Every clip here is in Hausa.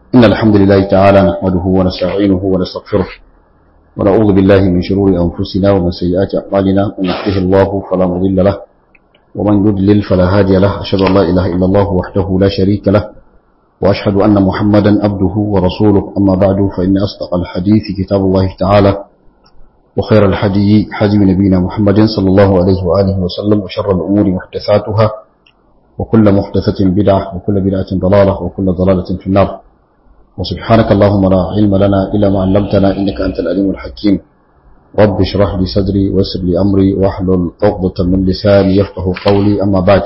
إن الحمد لله تعالى نحمده ونستعينه ونستغفره ونعوذ بالله من شرور أنفسنا ومن سيئات أعمالنا من يهده الله فلا مضل له ومن يضلل فلا هادي له أشهد أن لا إله إلا الله وحده لا شريك له وأشهد أن محمدا عبده ورسوله أما بعد فإن أصدق الحديث كتاب الله تعالى وخير الحدي حدي نبينا محمد صلى الله عليه وآله وسلم وشر الأمور محدثاتها وكل محدثة بدعة وكل بدعة ضلالة وكل ضلالة في النار وسبحانك اللهم لا علم لنا إلا ما علمتنا إنك أنت العليم الحكيم رب اشرح لي صدري ويسر لي أمري واحلل عقدة من لساني يفقه قولي أما بعد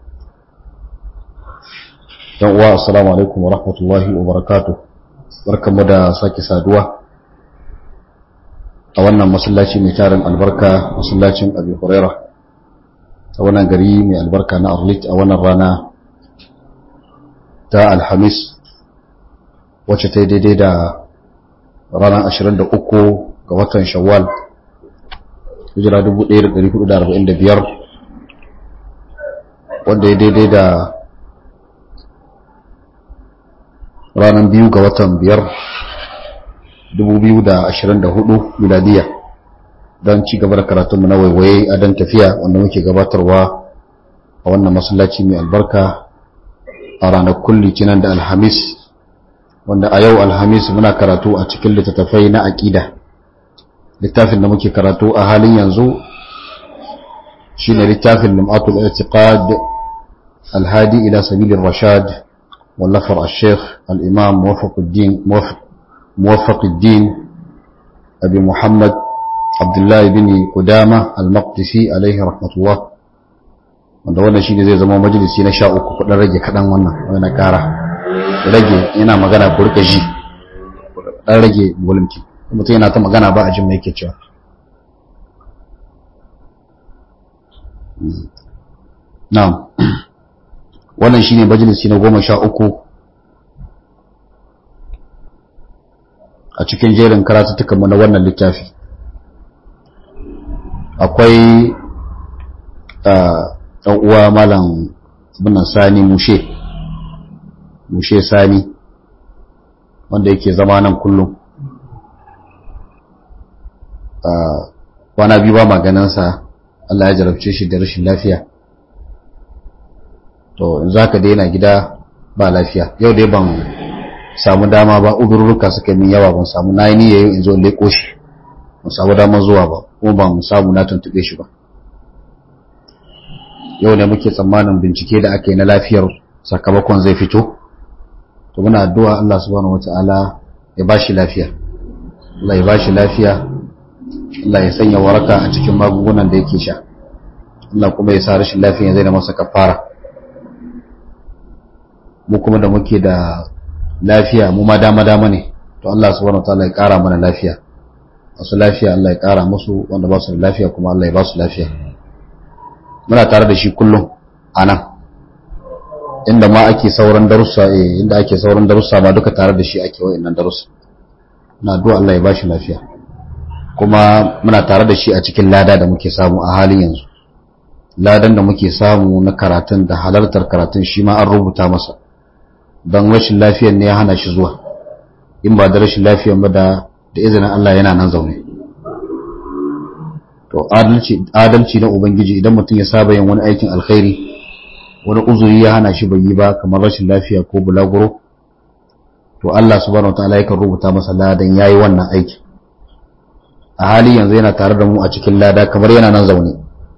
السلام عليكم ورحمة الله وبركاته barkan mu da sake saduwa a wannan masallaci mai tarin albarka masallacin Abi Hurairah a wannan gari mai albarka na Arlit a wannan rana ta Alhamis wacce ta yi daidai da ranar 23 ga watan Shawwal hijira 1445 wanda ya daidai da ranar biyu ga watan biyar 2024 miladiya don ci gaba da karatunmu na waiwaye a don tafiya wanda muke gabatarwa a wannan masallaci mai albarka a ranakun litinin da alhamis wanda a yau alhamis muna karatu a cikin littattafai na aƙida littafin da muke karatu a halin yanzu shine littafin lum'atul i'tiqad alhadi ila sabilir rashad wallafar al-sheikh al-imam muwaffaquddin muwaffaquddin abi muhammad abdullah ibn qudama al-maqdisi alaihi rahmatullah wanda wannan shine zai zama majalisi na 13 kudin rage kadan wannan wannan kara rage yana magana burka ji dan rage volumki mutum yana ta magana ba a jin mai yake cewa na'am wannan shine majalisi na goma sha uku a cikin jerin karatuttukanmu na wannan littafi akwai ɗan uwa malam binan sani mushe mushe sani wanda yake zama nan kullum kwana biyu ba maganinsa Allah ya jarabce shi da rashin lafiya to in za ka daina gida ba lafiya yau dai ban samu dama ba udurruka suka min yawa ban samu na yi niyyar in zo leko shi ban samu damar zuwa ba kuma ban samu na tuntube shi ba yau ne muke tsammanin bincike da aka yi na lafiyar sakamakon zai fito to muna addu'a Allah subhanahu wata'ala ya ba shi lafiya Allah ya ba shi lafiya Allah ya sanya waraka a cikin magungunan da yake sha Allah kuma ya sa rashin lafiya zai da masa kafara mu kuma da muke da lafiya mu ma dama dama ne to Allah subhanahu wataala ya kara mana lafiya wasu lafiya Allah ya kara musu wanda ba su da lafiya kuma Allah ya ba su lafiya muna tare da shi kullum anan inda ma ake sauran darussa eh inda ake sauran darussa ma duka tare da shi ake wayannan darussa na addu'a Allah ya ba shi lafiya kuma muna tare da shi a cikin lada da muke samu a halin yanzu ladan da muke samu na karatun da halartar karatun shi ma an rubuta masa don rashin lafiyar ne ya hana shi zuwa in ba da rashin lafiyar ba da da izinin Allah yana nan zaune to adalci adalci na ubangiji idan mutum ya saba yin wani aikin alkhairi wani uzuri ya hana shi bai yi ba kamar rashin lafiya ko bulaguro to Allah subhanahu wataala yakan rubuta masa ladan yayi wannan aiki a hali yanzu yana tare da mu a cikin lada kamar yana nan zaune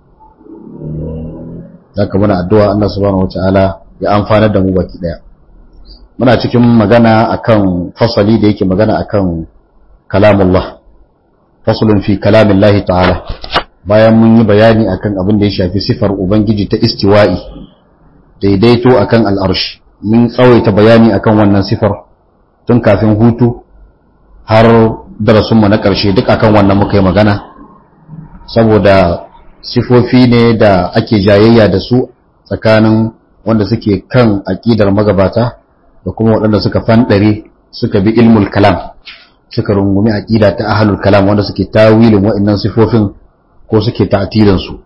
zaka muna addu'a Allah subhanahu wataala ya amfanar da mu baki daya muna cikin magana akan fasali da yake magana akan kalamullah faslun fi kalamillahi ta'ala bayan mun yi bayani akan abin da ya shafi sifar ubangiji ta istiwa'i daidaito akan al'arshi mun tsawaita bayani akan wannan sifar tun kafin hutu har darasinmu na ƙarshe duk akan wannan muka yi magana saboda sifofi ne da ake jayayya da su tsakanin wanda suke kan aƙidar magabata da kuma waɗanda suka fanɗare suka bi ilmul kalam suka rungumi aƙida ta ahlul kalam wanda suke tawilin waɗannan sifofin ko suke ta'tilin su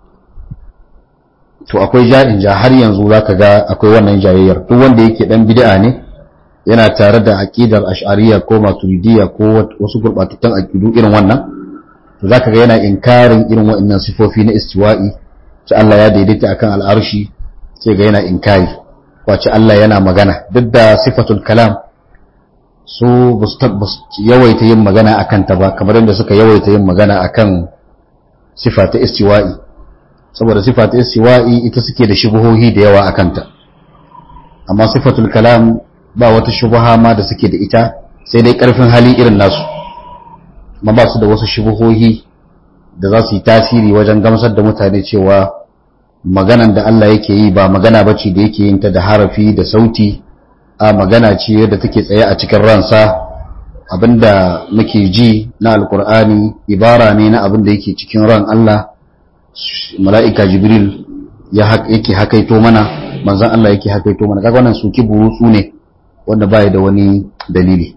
to akwai ja'in ja har yanzu zaka ga akwai wannan jayayyar duk wanda yake dan bid'a ne yana tare da aqidar ash'ariyya ko maturidiyya ko wasu gurbatattun aqidu irin wannan to zaka ga yana inkarin irin waɗannan sifofi na istiwa'i sai Allah ya daidaita akan al'arshi sai ga yana inkari wace Allah yana magana duk da sifatul kalam su yawaita yin magana akan ta ba kamar yadda suka yawaita yin magana akan sifa ta istiwa'i saboda sifa ta istiwa'i ita suke da shubuhohi da yawa akan ta amma sifatul kalam ba wata shubuha ma da suke da ita sai dai karfin hali irin nasu ma ba su da wasu shubuhohi da za su yi tasiri wajen gamsar da mutane cewa maganan da Allah yake yi ba magana bace da yake yin ta da harafi da sauti a magana ce yadda take tsaye a cikin ransa abinda muke ji na alkur'ani ibara ne na abinda yake cikin ran Allah mala'ika jibril yake hakaito mana manzan Allah yake hakaito mana kaga wannan suki burutsu ne wanda baya da wani dalili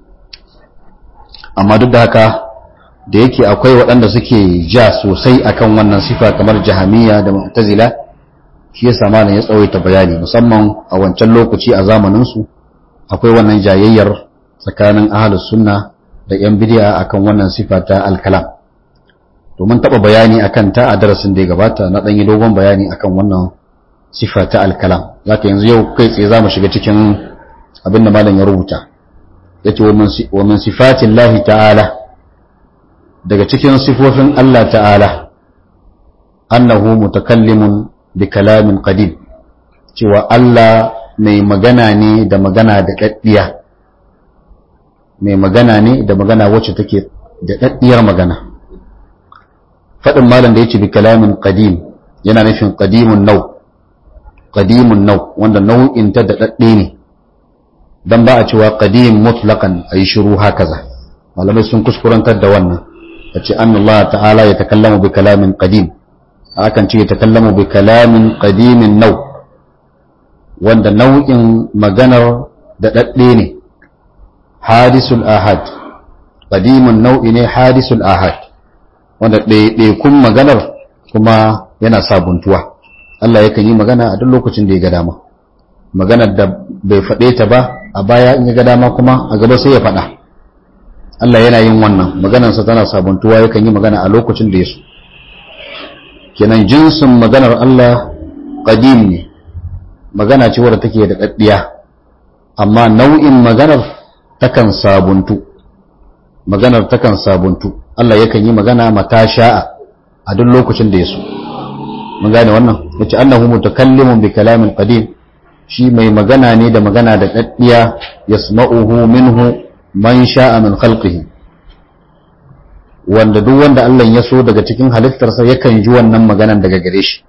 amma duk da haka da yake akwai waɗanda suke ja sosai akan wannan sifa kamar jahamiya da mu'tazila shi yasa malam ya tsawaita bayani musamman a wancan lokaci a zamanin su akwai wannan jayayyar tsakanin ahlus sunna da yan bid'a akan wannan sifa ta al-kalam to mun taba bayani akan ta a darasin da ya gabata na dan yi dogon bayani akan wannan sifa ta al-kalam zaka yanzu yau kai tsaye zamu shiga cikin abin da malam ya rubuta yace wa min sifatillahi ta'ala daga cikin sifofin Allah ta'ala annahu mutakallimun bi kalamin qadim cewa Allah mai magana ne da magana da daddiya mai magana ne da magana wacce take da daddiyar magana fadin malam da yace bi kalamin qadim yana nufin qadimun nau qadimun nau wanda nau'in ta da dadde ne dan ba a cewa qadim mutlaqan ayi shiru hakaza malamai sun kuskurantar da wannan yace Allah ta'ala ya takallamu bi kalamin qadim akan ce ya takallamu bi kalamin qadimin nau wanda nau'in maganar da dadde ne hadisul ahad qadimun nau'i ne hadisul ahad wanda ɗaiɗaikun maganar kuma yana sabuntuwa Allah yakan yi magana a duk lokacin da ya ga dama maganar da bai faɗe ta ba a baya in ya ga dama kuma a gaba sai ya faɗa Allah yana yin wannan maganarsa tana sabuntuwa yakan yi magana a lokacin da ya so kenan jinsin maganar Allah qadim ne magana ce wadda take da daddiya amma nau'in maganar takan sabuntu maganar takan sabuntu Allah yakan yi magana mata sha'a a duk lokacin da ya so mun gane wannan yace annahu mutakallimun bi kalamin qadim shi mai magana ne da magana da daddiya yasma'uhu minhu man sha'a min khalqihi wanda duk wanda Allah ya so daga cikin halittarsa yakan ji wannan maganar daga gare shi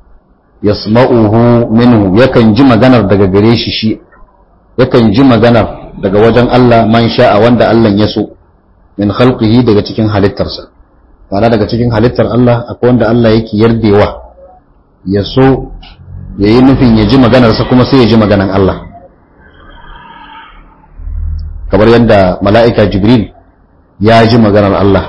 yasma'uhu minhu yakan ji maganar daga gare shi shi yakan ji maganar daga wajen Allah man sha'a wanda Allah ya so min khalqihi daga cikin halittarsa ba daga cikin halittar Allah akwai wanda Allah yake yardewa ya so ya yi nufin ya ji maganarsa kuma sai ya ji maganan Allah kamar yadda mala'ika jibril ya ji maganar Allah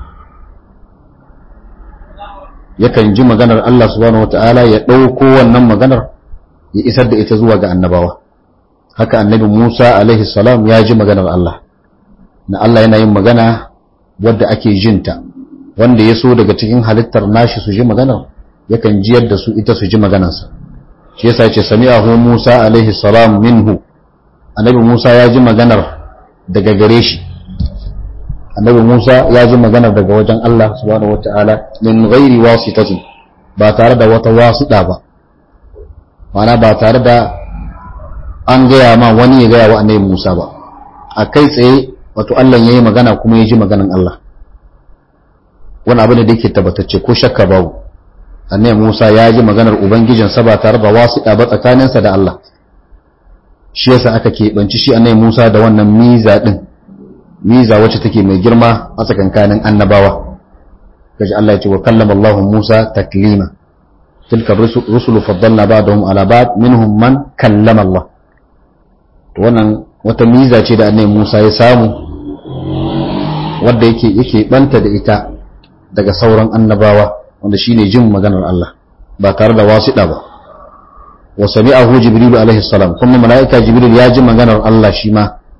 yakan ji maganar Allah subhanahu wata'ala ya ɗauko wannan maganar ya isar da ita zuwa ga annabawa haka annabi Musa alaihi salam ya ji maganar Allah na Allah yana yin magana wadda ake jinta wanda ya so daga cikin halittar nashi su ji maganar yakan jiyar da su ita su ji maganarsa shi yasa ce sami'ahu Musa alaihi salam minhu annabi Musa ya ji maganar daga gare shi annabi Musa ya ji maganar daga wajen Allah subhanahu wataala min ghairi wasitatin ba tare da wata wasiɗa ba mana ba tare da an gaya ma wani ya gaya wa annabi Musa ba a kai tsaye wato Allah ya yi magana kuma ya ji maganan Allah wani abu ne da yake tabbatacce ko shakka babu annabi Musa ya ji maganar ubangijinsa ba tare da wasiɗa ba tsakaninsa da Allah shi yasa aka keɓanci shi annabi Musa da wannan miza ɗin miza wacce take mai girma a tsakankanin annabawa kaji Allah ya ce wa kallama Allah Musa taklima tilka rusulu faddalna ba'dahum ala ba'd minhum man kallama Allah to wannan wata miza ce da annabi Musa ya samu wanda yake yake banta da ita daga sauran annabawa wanda shine jin maganar Allah ba tare da wasiɗa ba wa sami'ahu jibril alaihi salam kuma malaika jibril ya ji maganar Allah shi ma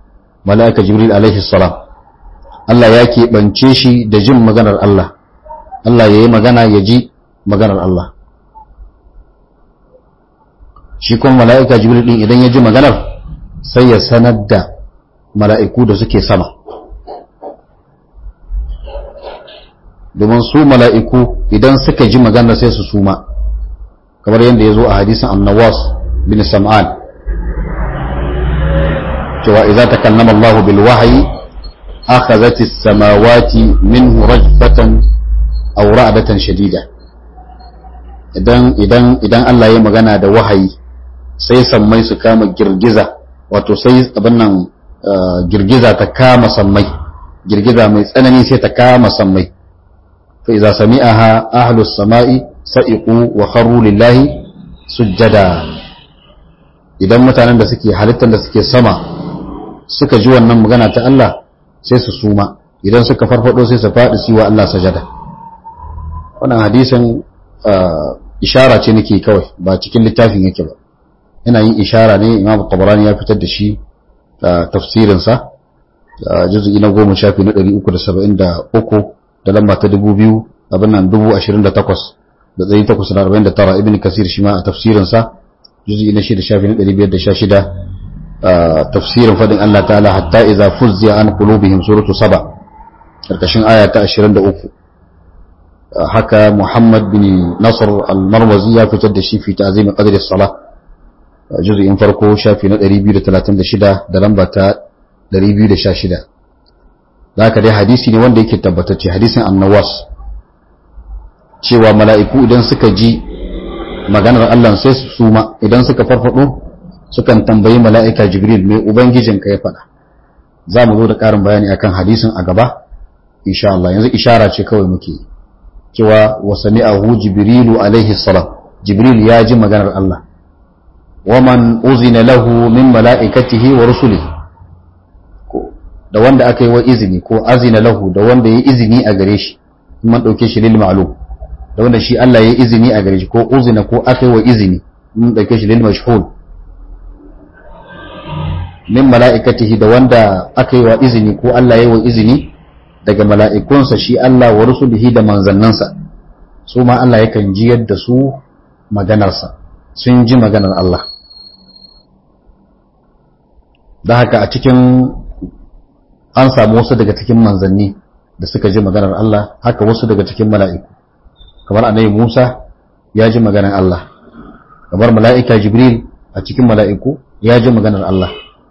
mala'ika jibril alaihi salam Allah ya keɓance shi da jin maganar Allah Allah ya yi magana ya ji maganar Allah shi kuma mala'ika jibril ɗin idan ya ji maganar sai ya sanar da mala'iku da suke sama domin su mala'iku idan suka ji maganar sai su suma kamar yadda ya zo a hadisin annawas bin sam'an cewa idza takallama Allah bil wahyi akhadhat as-samawati minhu rajfatan aw ra'datan shadida idan idan idan Allah ya magana da wahayi sai sammai su kama girgiza wato sai abin nan girgiza ta kama sammai girgiza mai tsanani sai ta kama sammai fa idza sami'aha ahlus sama'i sa'iqu wa kharru lillahi sujjada idan mutanen da suke halittar da suke sama suka ji wannan magana ta Allah sai su suma idan suka farfado sai su faɗi su wa Allah sajada wannan hadisin ishara ce nake kawai ba cikin littafin yake ba ina yin ishara ne imam tabarani ya fitar da shi tafsirinsa juzu'i na goma shafi na ɗari uku da saba'in da uku da lamba ta dubu biyu abin nan dubu ashirin da takwas da ɗari takwas da arba'in da tara ibn kasir shi ma a tafsirinsa juzu'i na shida shafi na ɗari biyar da sha shida tafsirin faɗin Allah ta'ala hatta iza fuzziya an qulubihim suratu saba karkashin aya ta 23 haka Muhammad bin Nasr al-Marwazi ya fitar da shi fi ta'zim qadri as-salah juz'in farko shafi na 236 da lamba ta 216 haka dai hadisi ne wanda yake tabbatacce hadisin annawas cewa mala'iku idan suka ji maganar Allah sai su suma idan suka farfado sukan tambayi mala'ika jibril mai ubangijinka ya faɗa za mu zo da ƙarin bayani akan hadisin a gaba insha Allah yanzu ishara ce kawai muke cewa wa sami'ahu jibrilu alaihi salam jibril ya ji maganar Allah wa man uzina lahu min mala'ikatihi wa rusulihi da wanda aka yi wa izini ko azina lahu da wanda ya izini a gare shi man ɗauke shi lil ma'lum da wanda shi Allah ya izini a gare shi ko uzina ko aka yi wa izini mun ɗauke shi lil mashhul min mala'ikatihi da wanda aka yi wa izini ko Allah ya yi wa izini daga mala'ikunsa shi Allah wa rusulihi da manzannansa su ma Allah yakan ji yadda su maganarsa sun ji maganar Allah da haka a cikin an samu wasu daga cikin manzanni da suka ji maganar Allah haka wasu daga cikin mala'iku kamar annabi Musa ya ji maganar Allah kamar mala'ika Jibril a cikin mala'iku ya ji maganar Allah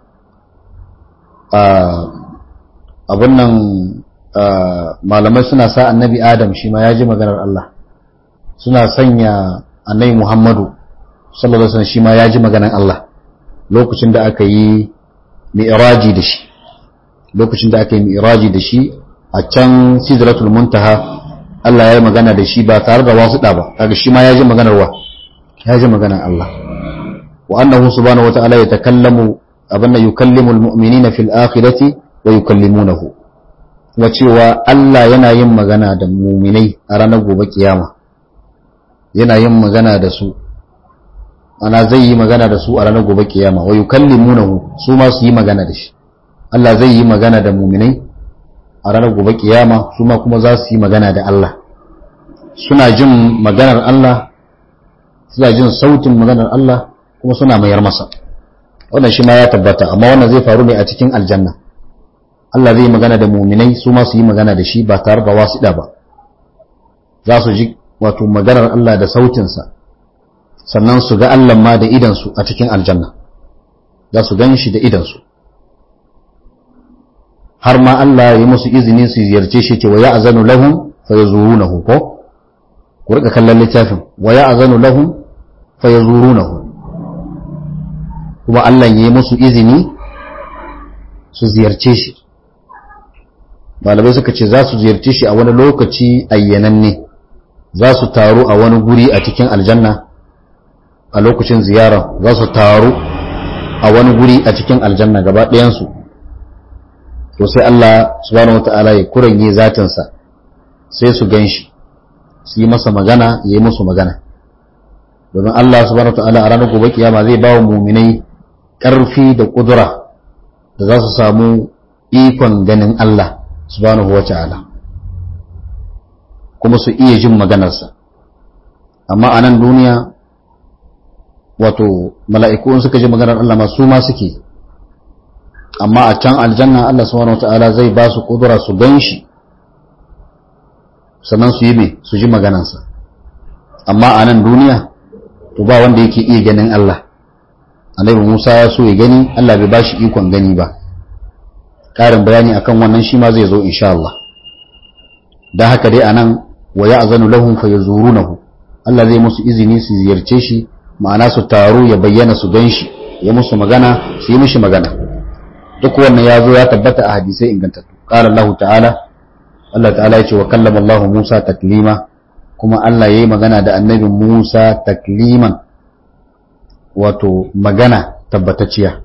abin nan malamai suna sa annabi adam shi ma ya ji maganar Allah suna sanya annabi muhammadu sallallahu alaihi wasallam shi ma ya ji maganar Allah lokacin da aka yi mi'raji da shi lokacin da aka yi mi'raji da shi a can sidratul muntaha Allah ya yi magana da shi ba tare da wasu da ba kaga shi ma ya ji maganar wa ya ji maganar Allah wa annahu subhanahu wata'ala ya takallamu abinda yukallimu almu'minina fil akhirati wa yukallimunahu wa cewa Allah yana yin magana da mu'minai a ranar gobe kiyama yana yin magana da su ana zai yi magana da su a ranar gobe kiyama wa yukallimunahu su ma su yi magana da shi Allah zai yi magana da mu'minai a ranar gobe kiyama su ma kuma za su yi magana da Allah suna jin maganar Allah suna jin sautin maganar Allah kuma suna mayar masa wannan shi ma ya tabbata amma wannan zai faru ne a cikin aljanna Allah zai magana da muminai su ma su yi magana da shi ba tare da wasiɗa ba za su ji wato maganar Allah da sautinsa sannan su ga Allah ma da idansu a cikin aljanna za su gan shi da idansu har ma Allah ya musu izini su ziyarce shi ce wa ya azanu lahum fa yazurunahu ko ku rika kallon littafin wa ya azanu lahum fa yazurunahu kuma Allah ya yi musu izini su ziyarce shi malamai suka ce za su ziyarce shi a wani lokaci ayyananne za su taru a wani guri a cikin aljanna a lokacin ziyara za su taru a wani guri a cikin aljanna gaba ɗayansu to sai Allah subhanahu wata'ala ya kuranye zatinsa sai su gan shi su yi masa magana ya yi musu magana domin Allah subhanahu wata'ala a ranar gobe kiyama zai ba wa muminai ƙarfi da ƙudura da za su samu ikon ganin Allah subhanahu wata'ala kuma su iya jin maganarsa amma a nan duniya wato mala'iku suka ji maganar Allah ma su ma suke amma a can aljanna Allah subhanahu wata'ala zai ba su kudura su gan shi sannan su yi me su ji maganarsa amma a nan duniya to ba wanda yake iya ganin Allah annabi Musa ya so ya gani Allah bai bashi ikon gani ba ƙarin bayani akan wannan shi ma zai zo insha Allah dan haka dai anan wa ya'zanu lahum fayazurunahu Allah zai musu izini su ziyarce shi ma'ana su taru ya bayyana su gan shi ya musu magana su yi mishi magana duk wannan ya zo ya tabbata a hadisai ingantattu qala Allah ta'ala Allah ta'ala ya ce wa kallama Allah Musa taklima kuma Allah ya yi magana da annabi Musa takliman wato magana tabbatacciya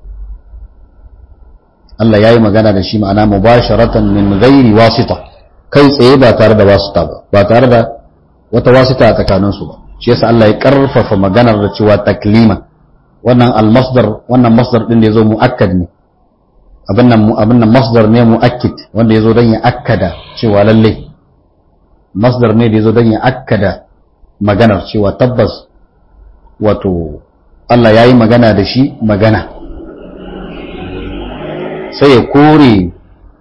Allah ya yi magana da shi ma'ana mubasharatan min ghairi wasita kai tsaye ba tare da wasita ba ba tare da wata wasita a tsakaninsu ba shi yasa Allah ya karfafa maganar da cewa taklima wannan almasdar wannan masdar din da yazo muakkad ne abin nan abin nan masdar ne muakkid wanda yazo dan ya akkada cewa lalle masdar ne da yazo dan ya akkada maganar cewa tabbas wato Allah ya yi magana da shi magana sai ya kore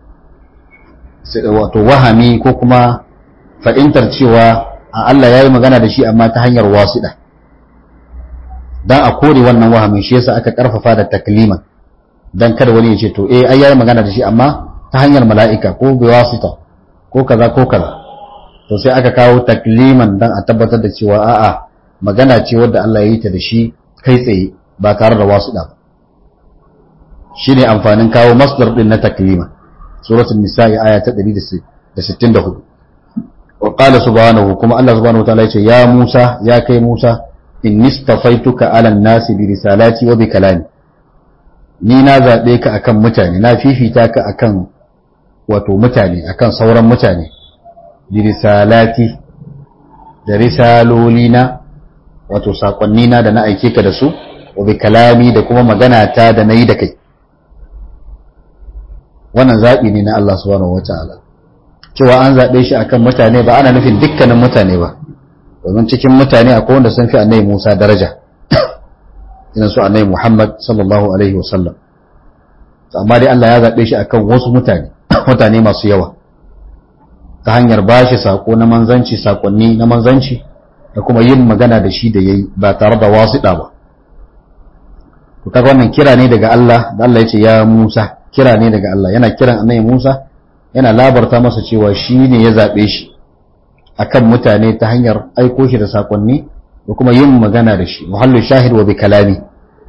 wato wahami ko kuma fa'intar cewa a Allah ya yi magana da shi amma ta hanyar wasiɗa don a kore wannan wahamin shi yasa aka ƙarfafa da taklima don kada wani ya ce to eh ai ya yi magana da shi amma ta hanyar mala'ika ko bai wasita ko kaza ko kaza to sai aka kawo takliman don a tabbatar da cewa a'a magana ce wadda Allah ya yi ta da shi kai tsaye ba tare da wasu ba shi ne amfanin kawo masdar din na taklima suratul nisa'i aya ta 164 wa qala subhanahu kuma Allah subhanahu wataala yace ya Musa ya kai Musa inni stafaituka ala nasi bi risalati wa bi kalami ni na zabe ka akan mutane na fifita ka akan wato mutane akan sauran mutane bi risalati da risalolina wato sakonni na da na aike ka da su wa bi kalami da kuma magana ta da nayi da kai wannan zabi ne na Allah subhanahu wataala cewa an zabe shi akan mutane ba ana nufin dukkanin mutane ba domin cikin mutane akwai wanda sun fi annabi Musa daraja irin su annabi Muhammad sallallahu alaihi wasallam amma dai Allah ya zabe shi akan wasu mutane mutane masu yawa ta hanyar bashi sako na manzanci sakonni na manzanci da kuma yin magana da shi da yayi ba tare da wasiɗa ba to kaga wannan kira ne daga Allah da Allah ya ce ya Musa kira ne daga Allah yana kiran annabi Musa yana labarta masa cewa shi ne ya zabe shi akan mutane ta hanyar aiko shi da sakonni da kuma yin magana da shi muhallu shahid wa bi kalami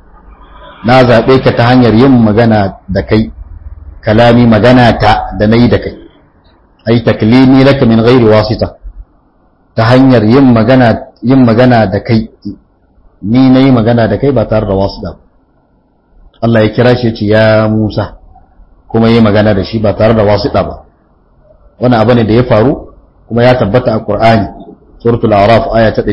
na zabe ka ta hanyar yin magana da kai kalami magana ta da nayi da kai ai taklimi laka min ghairi wasita ta hanyar yin magana yin magana da kai ni na yi magana da kai ba tare da wasu da Allah ya kira shi ya ce ya Musa kuma yi magana da shi ba tare da wasu da ba wani abu ne da ya faru kuma ya tabbata a Qur'ani suratul a'raf aya ta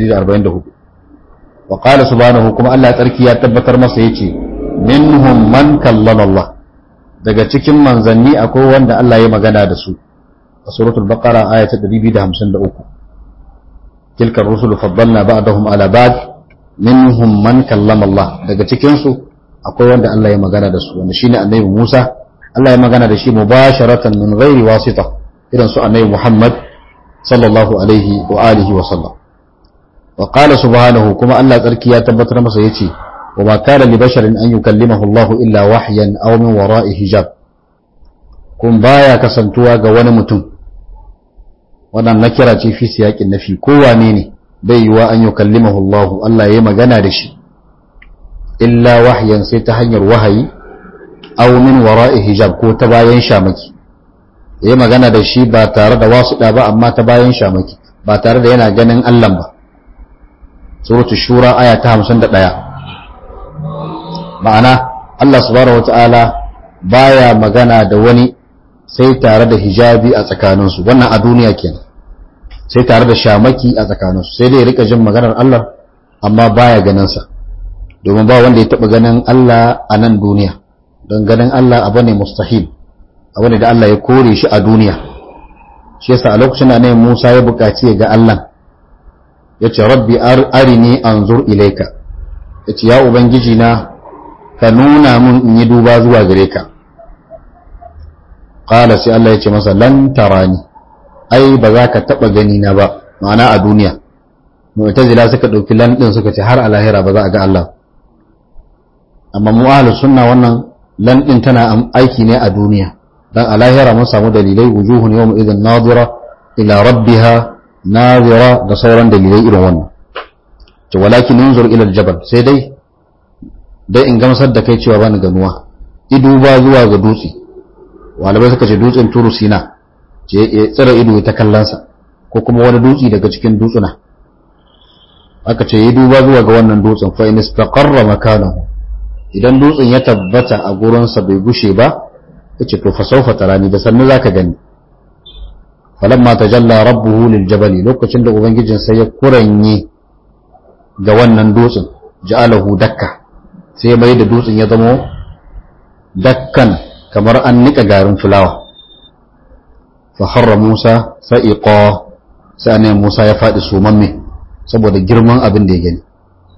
144 wa qala subhanahu kuma Allah tsarki ya tabbatar masa yace minhum man kallama Allah daga cikin manzanni akwai wanda Allah ya magana da su a suratul baqara aya ta 253 تلك الرسل فضلنا بعضهم على بعض منهم من كلم الله daga cikin su akwai wanda Allah ya magana da su wanda shine annabi Musa Allah ya magana da shi mubasharatan min ghairi wasita irin su annabi Muhammad sallallahu alaihi wa alihi wa sallam wa qala subhanahu kuma Allah tsarki ya tabbatar masa yace wa ma kana li basharin an yukallimahu Allah illa wahyan aw min wara'i hijab kun baya kasantuwa ga wani mutum wannan na kira ce fi siyaƙin nafi kowane ne bai yiwa an yi kallimahu Allah Allah ya magana da shi illa wahyan sai ta hanyar wahayi aw min wara'i hijab ko ta bayan shamaki ya magana da shi ba tare da wasu ba amma ta bayan shamaki ba tare da yana ganin Allah ba suratu shura aya ta 51 ma'ana Allah subhanahu wataala baya magana da wani sai tare da hijabi a tsakaninsu wannan a duniya kenan sai tare da shamaki a tsakaninsu sai dai rika jin maganar Allah amma baya ganin sa domin ba wanda ya taba ganin Allah a nan duniya don ganin Allah abu ne mustahil abu ne da Allah ya kore shi a duniya shi yasa a lokacin da annabi Musa ya buƙaci ga Allah ya ce rabbi arini anzur ilaika ya ce ya ubangiji na ka nuna mun in yi duba zuwa gare ka qala sai Allah ya ce masa lan tarani ai ba za ka taba gani na ba ma'ana a duniya mu'tazila suka dauki lan din suka ce har a lahira ba za a ga Allah amma mu ahlus sunna wannan lan din tana aiki ne a duniya dan a lahira mun samu dalilai wujuhun yawma idhin nadira ila rabbiha nadira da sauran dalilai irin wannan to walakin nunzur ila aljabal sai dai dai in gamsar da kai cewa bani ganuwa ido ba zuwa ga dutse walabai suka ce dutsen turu sina ce ya tsira ido ta kallansa ko kuma wani dutse daga cikin dutsuna aka ce yi duba zuwa ga wannan dutsen fa in istaqarra makanahu idan dutsen ya tabbata a gurinsa bai gushe ba yace to fa sawfa tarani da sannu zaka gani falamma tajalla rabbuhu lil jabali lokacin da ubangijin sai ya kuranye ga wannan dutsen ja'alahu dakka sai mai da dutsen ya zamo dakkan kamar an nika garin fulawa fa harra Musa sa'iqa sai ne Musa ya faɗi sumamme saboda girman abin da ya gani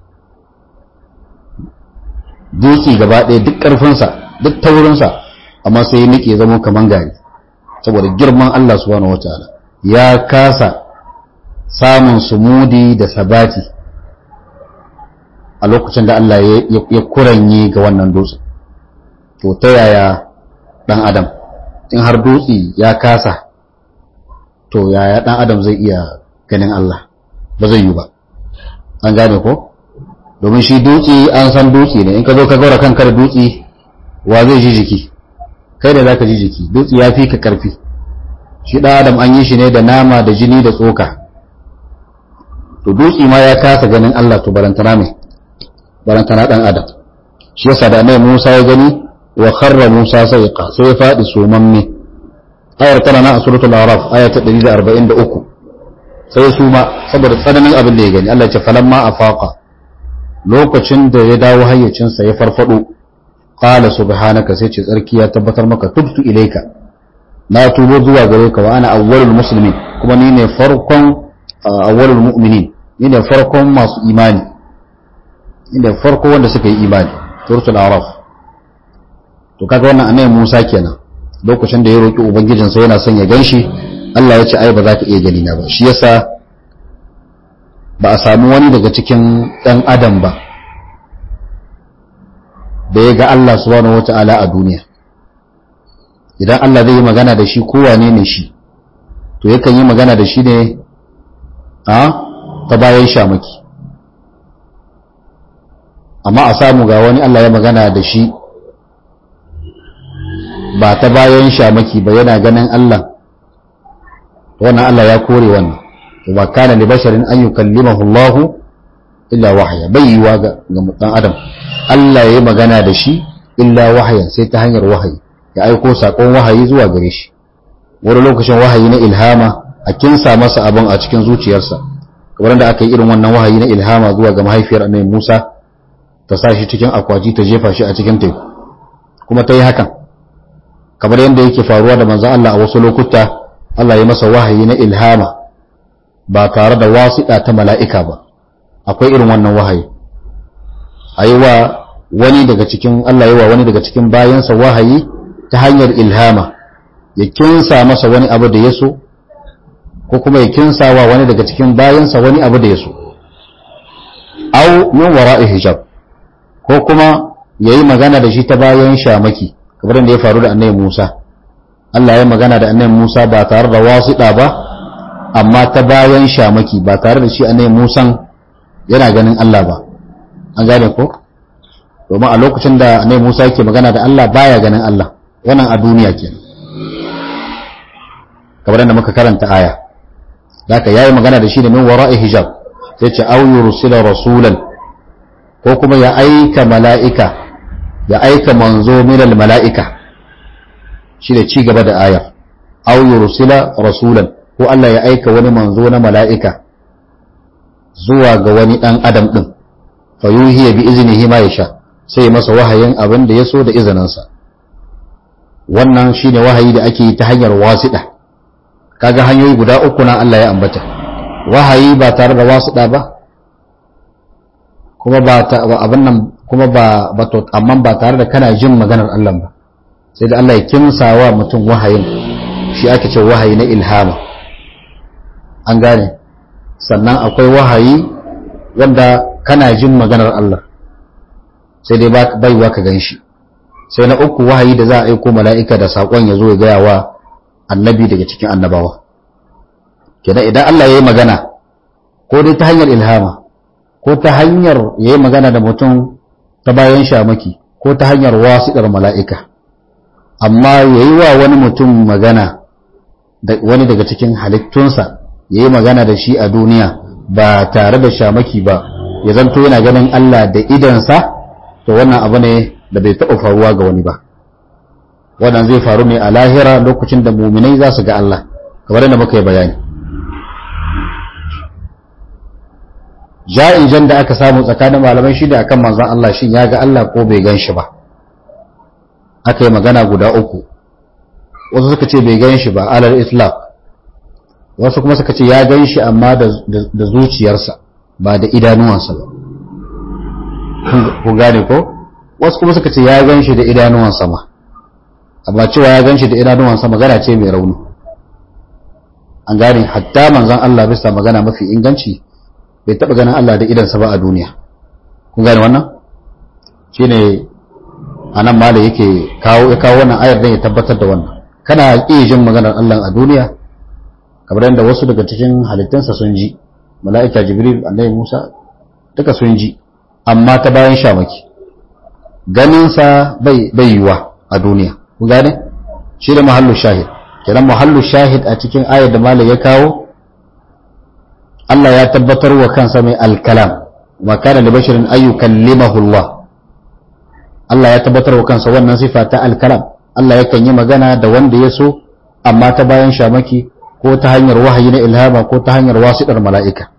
dutse gaba ɗaya duk ƙarfinsa duk taurinsa amma sai ya nike zama kaman gari saboda girman Allah subhanahu wataala ya kasa samun sumudi da sabati a lokacin da Allah ya kuranye ga wannan dutse to ta yaya dan adam in har dutse ya kasa to yaya dan adam zai iya ganin Allah ba zai yi ba an gane ko domin shi dutse an san dutse ne in ka zo ka gaura kanka da dutse wa zai ji jiki kai da zaka ji jiki dutse ya fi ka karfi shi dan adam an yi shi ne da nama da jini da tsoka to dutse ma ya kasa ganin Allah to barantana mai barantana dan adam shi yasa da annabi Musa ya gani wa kharra Musa sayqa sai ya fadi sumamme ayar tana na a suratul araf aya ta 143 sai ya suma saboda tsananin abin da ya gani Allah ya ce falamma afaqa lokacin da ya dawo hayyacinsa ya farfado qala subhanaka sai ce tsarki ya tabbatar maka tubtu ilaika na tubo zuwa gare ka wa ana awwalul muslimin kuma ni ne farkon awwalul mu'minin ni ne farkon masu imani ni ne farko wanda suka yi imani suratul araf to kaga wannan annabi Musa kenan lokacin da ya roki ubangijinsa yana son ya ganshi Allah ya ce ai ba za ka iya gani na ba shi yasa ba a samu wani daga cikin ɗan adam ba da ya ga Allah subhanahu wata'ala a duniya idan Allah zai yi magana da shi kowane ne shi to yakan yi magana da shi ne a ta bayan shamaki amma a samu ga wani Allah ya magana da shi ba ta bayan shamaki ba yana ganin Allah wannan Allah ya kore wannan wa kana li basharin an yukallimahu Allah illa wahya bai yiwa ga dan adam Allah ya yi magana da shi illa wahyan sai ta hanyar wahayi ya aiko sakon wahayi zuwa gare shi wani lokacin wahayi na ilhama a kinsa masa abin a cikin zuciyarsa kamar da aka yi irin wannan wahayi na ilhama zuwa ga mahaifiyar annabi Musa ta sa shi cikin akwaji ta jefa shi a cikin teku kuma ta yi hakan kamar yadda yake faruwa da manzon Allah a wasu lokuta Allah ya masa wahayi na ilhama ba tare da wasiɗa ta mala'ika ba akwai irin wannan wahayi a yi wa wani daga cikin Allah yi wa wani daga cikin bayansa wahayi ta hanyar ilhama ya kinsa masa wani abu da ya so ko kuma ya kinsa wa wani daga cikin bayansa wani abu da ya so au min wara'i hijab ko kuma ya yi magana da shi ta bayan shamaki kamar da ya faru da annabi Musa Allah ya magana da annabi Musa ba tare da wasiɗa ba amma ta bayan shamaki ba tare da shi annabi Musan yana ganin Allah ba an gane ko domin a lokacin da annabi Musa yake magana da Allah baya ganin Allah wannan a duniya kenan kamar da muka karanta aya haka yayi magana da shi da min wara'i hijab sai ce aw yursila rasulan ko kuma ya aika mala'ika ya aika manzo minal mala'ika shi da ci gaba da ayar aw yursila rasulan ko Allah ya aika wani manzo na mala'ika zuwa ga wani dan adam din fa yuhiya bi iznihi ma yasha sai masa wahayin abin da yaso da izininsa wannan shine wahayi da ake yi ta hanyar wasiɗa kaga hanyoyi guda uku na Allah ya ambata wahayi ba tare da wasiɗa ba kuma ba abin nan kuma ba ba to amma ba tare da kana jin maganar Allah ba sai da Allah ya kimsawa mutum wahayin shi ake ce wahayi na ilhama an gane sannan akwai wahayi wanda kana jin maganar Allah sai dai baiwa ka gan shi sai na uku wahayi da za a aiko mala'ika da saƙon ya zo ya gaya wa annabi daga cikin annabawa kenan idan Allah ya yi magana ko dai ta hanyar ilhama ko ta hanyar ya yi magana da mutum ta bayan shamaki ko ta hanyar wasiɗar mala'ika amma ya yi wa wani mutum magana wani daga cikin halittunsa ya yi magana da shi a duniya ba tare da shamaki ba ya zanto yana ganin Allah da idansa to wannan abu ne da bai taɓa faruwa ga wani ba wannan zai faru ne a lahira lokacin da muminai za su ga Allah kamar yadda muka yi bayani ja'ijan da aka samu tsakanin malamai shi da akan manzon Allah shin ya ga Allah ko bai gan shi ba aka yi magana guda uku wasu suka ce bai gan shi ba alal islaq wasu kuma suka ce ya gan shi amma da zuciyarsa ba da idanuwansa ba ku gane ko wasu kuma suka ce ya gan shi da idanuwansa ma amma cewa ya gan shi da idanuwansa magana ce mai rauni an gane hatta manzon Allah bisa magana mafi inganci bai taɓa ganin Allah da idansa ba a duniya kun gane wannan shine a nan ma da yake kawo ya kawo wannan ayar don ya tabbatar da wannan kana iya jin maganar Allah a duniya kamar yadda wasu daga cikin halittunsa sun ji mala'ika jibril annabi musa duka sun ji amma ta bayan shamaki ganinsa bai bai yiwa a duniya ku gane shi da mahallu shahid kenan mahallu shahid a cikin ayar da malai ya kawo Allah ya tabbatar wa kansa mai alkalam wa kana li basharin ayyukallimahu Allah Allah ya tabbatar wa kansa wannan sifa ta alkalam Allah yakan yi magana da wanda ya so amma ta bayan shamaki ko ta hanyar wahayi na ilhama ko ta hanyar wasiɗar mala'ika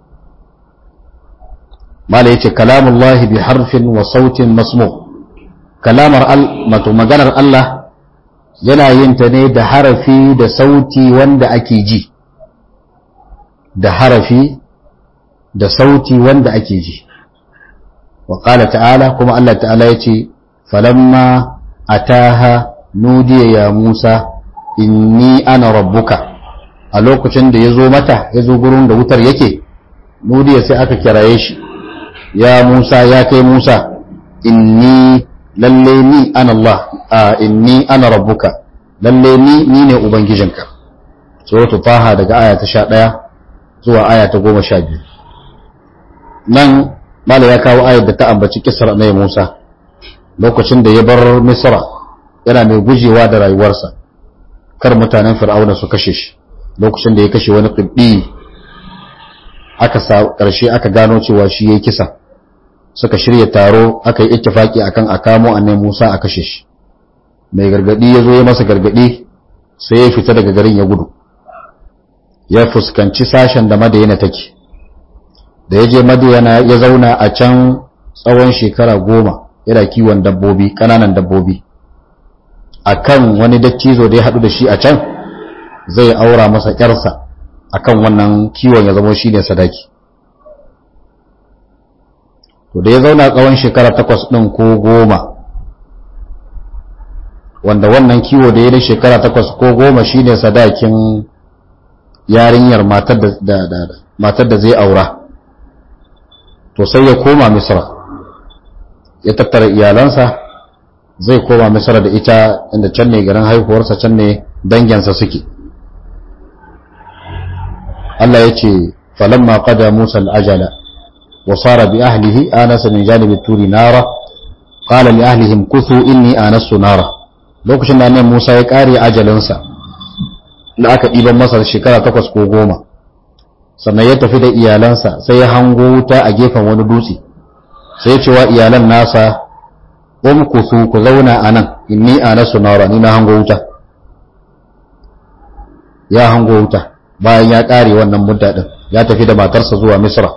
mala yace kalamullahi bi harfin wa sautin masmu kalamar mato maganar Allah yana yin ta ne da harafi da sauti wanda ake ji da harafi da sauti wanda ake ji wa qala ta'ala kuma Allah ta'ala yace falamma ataha nudiya ya Musa inni ana rabbuka a lokacin da ya zo mata ya zo gurin da wutar yake nudiya sai aka kiraye shi ya Musa ya kai Musa inni lalle ni ana Allah a inni ana rabbuka lalle ni ni ne ubangijinka suratul taha daga aya ta 11 zuwa aya ta 12 nan mala ya kawo ayar da ta ambaci kisar annabi Musa lokacin da ya bar Misra yana mai gujewa da rayuwarsa kar mutanen Fir'auna su kashe shi lokacin da ya kashe wani qibdi aka sa karshe aka gano cewa shi yayi kisa suka shirya taro aka yi ittifaki akan a kamo annabi Musa a kashe shi mai gargadi ya zo ya masa gargadi sai ya fita daga garin ya gudu ya fuskanci sashen da madayana take da ya je madayana ya zauna a can tsawon shekara goma yana kiwon dabbobi ƙananan dabbobi a kan wani dattizo da ya haɗu da shi a can zai aura masa ƴarsa a kan wannan kiwon ya zama shi ne sadaki to da ya zauna tsawon shekara takwas ɗin ko goma wanda wannan kiwo da ya da shekara takwas ko goma shi ne sadakin yarinyar matar da zai aura to sai ya koma misra ya tattara iyalansa zai koma misra da ita inda can ne garin haihuwarsa can ne danginsa suke Allah ya ce falamma qada Musa al-ajala wa sara bi ahlihi anasa min janibi turi nara qala li ahlihim kuthu inni anastu nara lokacin da annabi Musa ya kare ajalinsa da aka ɗiban masa shekara takwas ko goma sannan ya tafi da iyalansa sai ya hango wuta a gefen wani dutse sai ya cewa iyalan nasa umkusu ku zauna a nan inni a nasu nara ni na hango wuta ya hango wuta bayan ya ƙare wannan mudda ɗin ya tafi da matarsa zuwa misra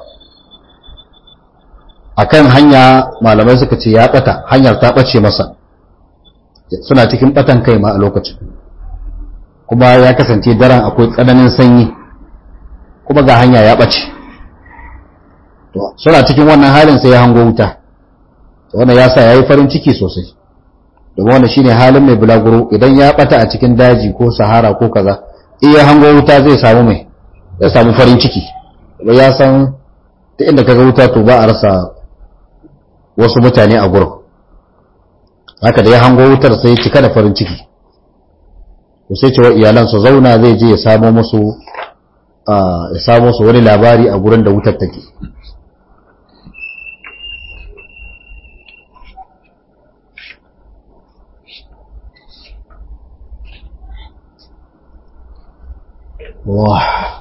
akan hanya malamai suka ce ya ɓata hanyar ta ɓace masa suna cikin batan kai ma a lokacin kuma ya kasance daren akwai tsananin sanyi kuma ga hanya ya ɓace to suna cikin wannan halin sai ya hango wuta wannan ya sa ya yi farin ciki sosai domin wannan shine halin mai bulaguro idan ya ɓata a cikin daji ko sahara ko kaza in ya hango wuta zai samu mai zai samu farin ciki ba ya san ta inda kaga wuta to ba a rasa wasu mutane a gurin haka da ya hango wutar sai cika da farin ciki to sai cewa iyalan su zauna zai je ya samo musu ya samo musu wani labari a gurin da wutar take Wah.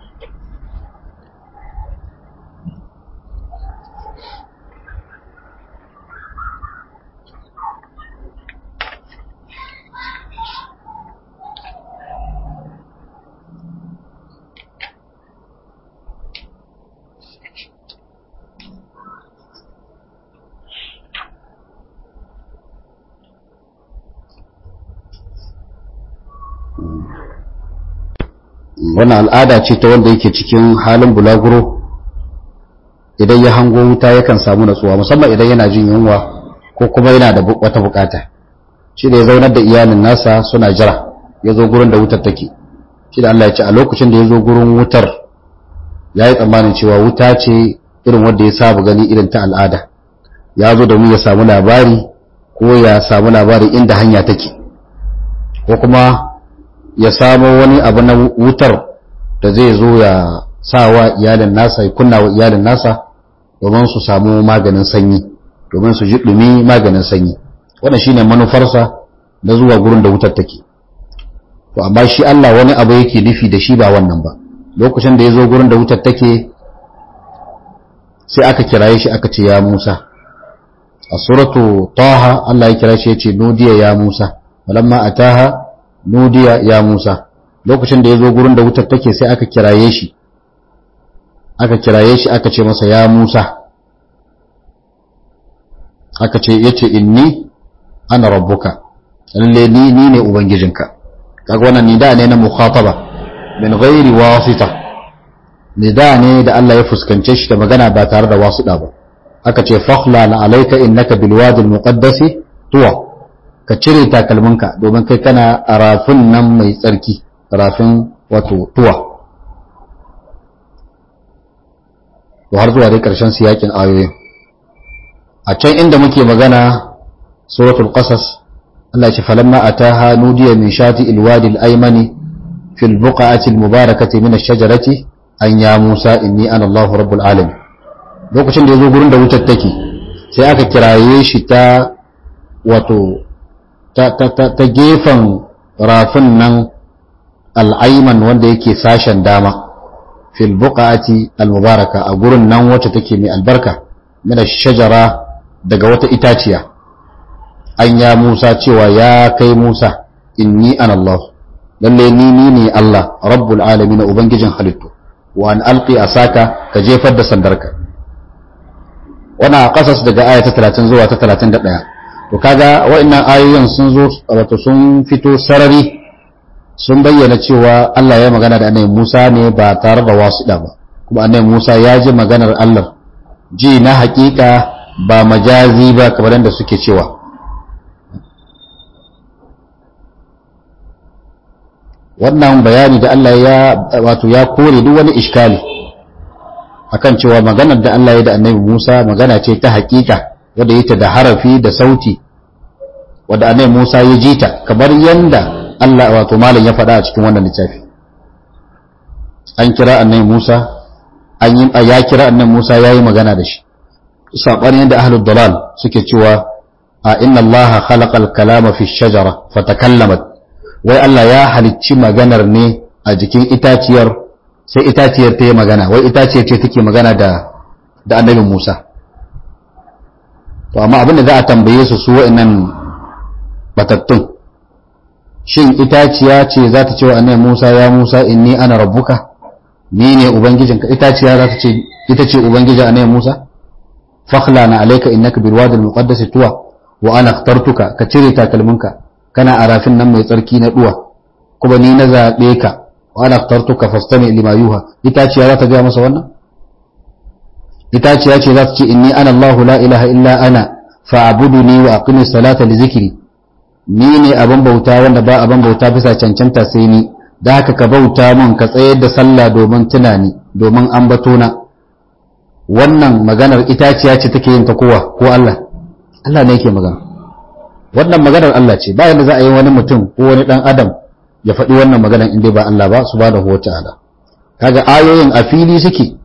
wannan al'ada ce ta wanda yake cikin halin bulaguro idan ya hango wuta yakan samu natsuwa musamman idan yana jin yunwa ko kuma yana da wata bukata shi da ya zaunar da iyalin nasa suna jira ya zo gurin da wutar take shi da Allah ya ce a lokacin da ya zo gurin wutar ya yi tsammanin cewa wuta ce irin wanda ya saba gani irin ta al'ada ya zo domin ya samu labari ko ya samu labari inda hanya take ko kuma ya samo wani abu na wutar da zai zo ya sa wa iyalin nasa ya kunna wa iyalin nasa domin su samu maganin sanyi domin su ji dumi maganin sanyi wannan shine manufarsa na zuwa gurin da wutar take to amma shi Allah wani abu yake nufi da shi ba wannan ba lokacin da ya zo gurin da wutar take sai aka kiraye shi aka ce ya Musa a suratu taha Allah ya kira shi ya ce nudiya ya Musa walamma ataha nudiya ya Musa lokacin da ya zo gurin da wutar take sai aka kiraye shi aka kiraye shi aka ce masa ya Musa aka ce yace inni ana rabbuka lalle ni ni ne ubangijinka kaga wannan nida ne na mukhataba min ghairi wasita nida ne da Allah ya fuskance shi da magana ba tare da wasuɗa ba aka ce fakhla na alayka innaka bil wadi al muqaddasi tuwa ka cire takalminka domin kai kana a rafin nan mai tsarki rafin wato tuwa to har zuwa dai ƙarshen siyakin ayoyin a can inda muke magana suratul qasas Allah ce falamma ataha nudiya min shati alwadi alaymani fil buqa'ati almubarakati min ash-shajarati an ya Musa inni ana Allahu rabbul alamin lokacin da yazo gurin da wutar take sai aka kiraye shi ta wato ta gefen rafin nan al'aiman wanda yake sashen dama fil buqati al-mubaraka a gurin nan wacce take mai albarka min shajara daga wata itaciya an ya Musa cewa ya kai Musa inni ana Allah lalle ni ni ne Allah rabbul alamin ubangijin halittu wa an alqi asaka ka jefar da sandarka wannan kasas daga aya ta 30 zuwa ta 31 to kaga wa'annan ayoyin sun zo wato sun fito sarari sun bayyana cewa Allah ya magana da annabi Musa ne ba tare da wasuɗa ba kuma annabi Musa ya ji maganar Allah ji na hakika ba majazi ba kamar da suke cewa wannan bayani da Allah ya wato ya kore duk wani iskali akan cewa maganar da Allah ya da annabi Musa magana ce ta hakika wadda yake da harafi da sauti wadda annabi Musa ya ji ta kamar yanda Allah wato malam ya faɗa a cikin wannan littafi an kira annabi Musa an yi ya kira annabi Musa yayi magana da shi sabanin yanda ahlud dalal suke cewa a inna Allah khalaqal kalama fi shajara fatakallamat wai Allah ya halicci maganar ne a jikin itaciyar sai itaciyar ta yi magana wai itaciyar ce take magana da da annabi Musa to amma abin da za a tambaye su su wa'annan batattun shin itaciya ce za ta ce wa annabi Musa ya Musa inni ana rabbuka ni ne ubangijinka itaciya za ta ce ita ce ubangijin annabi Musa fakhla na alayka innaka bil wadi al muqaddas tuwa wa ana ikhtartuka ka cire takalminka kana a rafin nan mai tsarki na duwa kuma ni na zabe ka wa ana ikhtartuka fastami lima yuha itaciya za ta ga masa wannan itaciya ce za ta ce inni ana Allah la ilaha illa ana fa'buduni wa aqimi salata li zikri ni ne abin bauta wanda ba abin bauta bisa cancanta sai ni da haka ka bauta mun ka tsayar da sallah domin tunani domin ambato na wannan maganar itaciya ce take yin ta kowa ko Allah Allah ne yake magana wannan maganar Allah ce bayan da za a yi wani mutum ko wani dan adam ya faɗi wannan maganar inda ba Allah ba subhanahu wata'ala kaga ayoyin a fili suke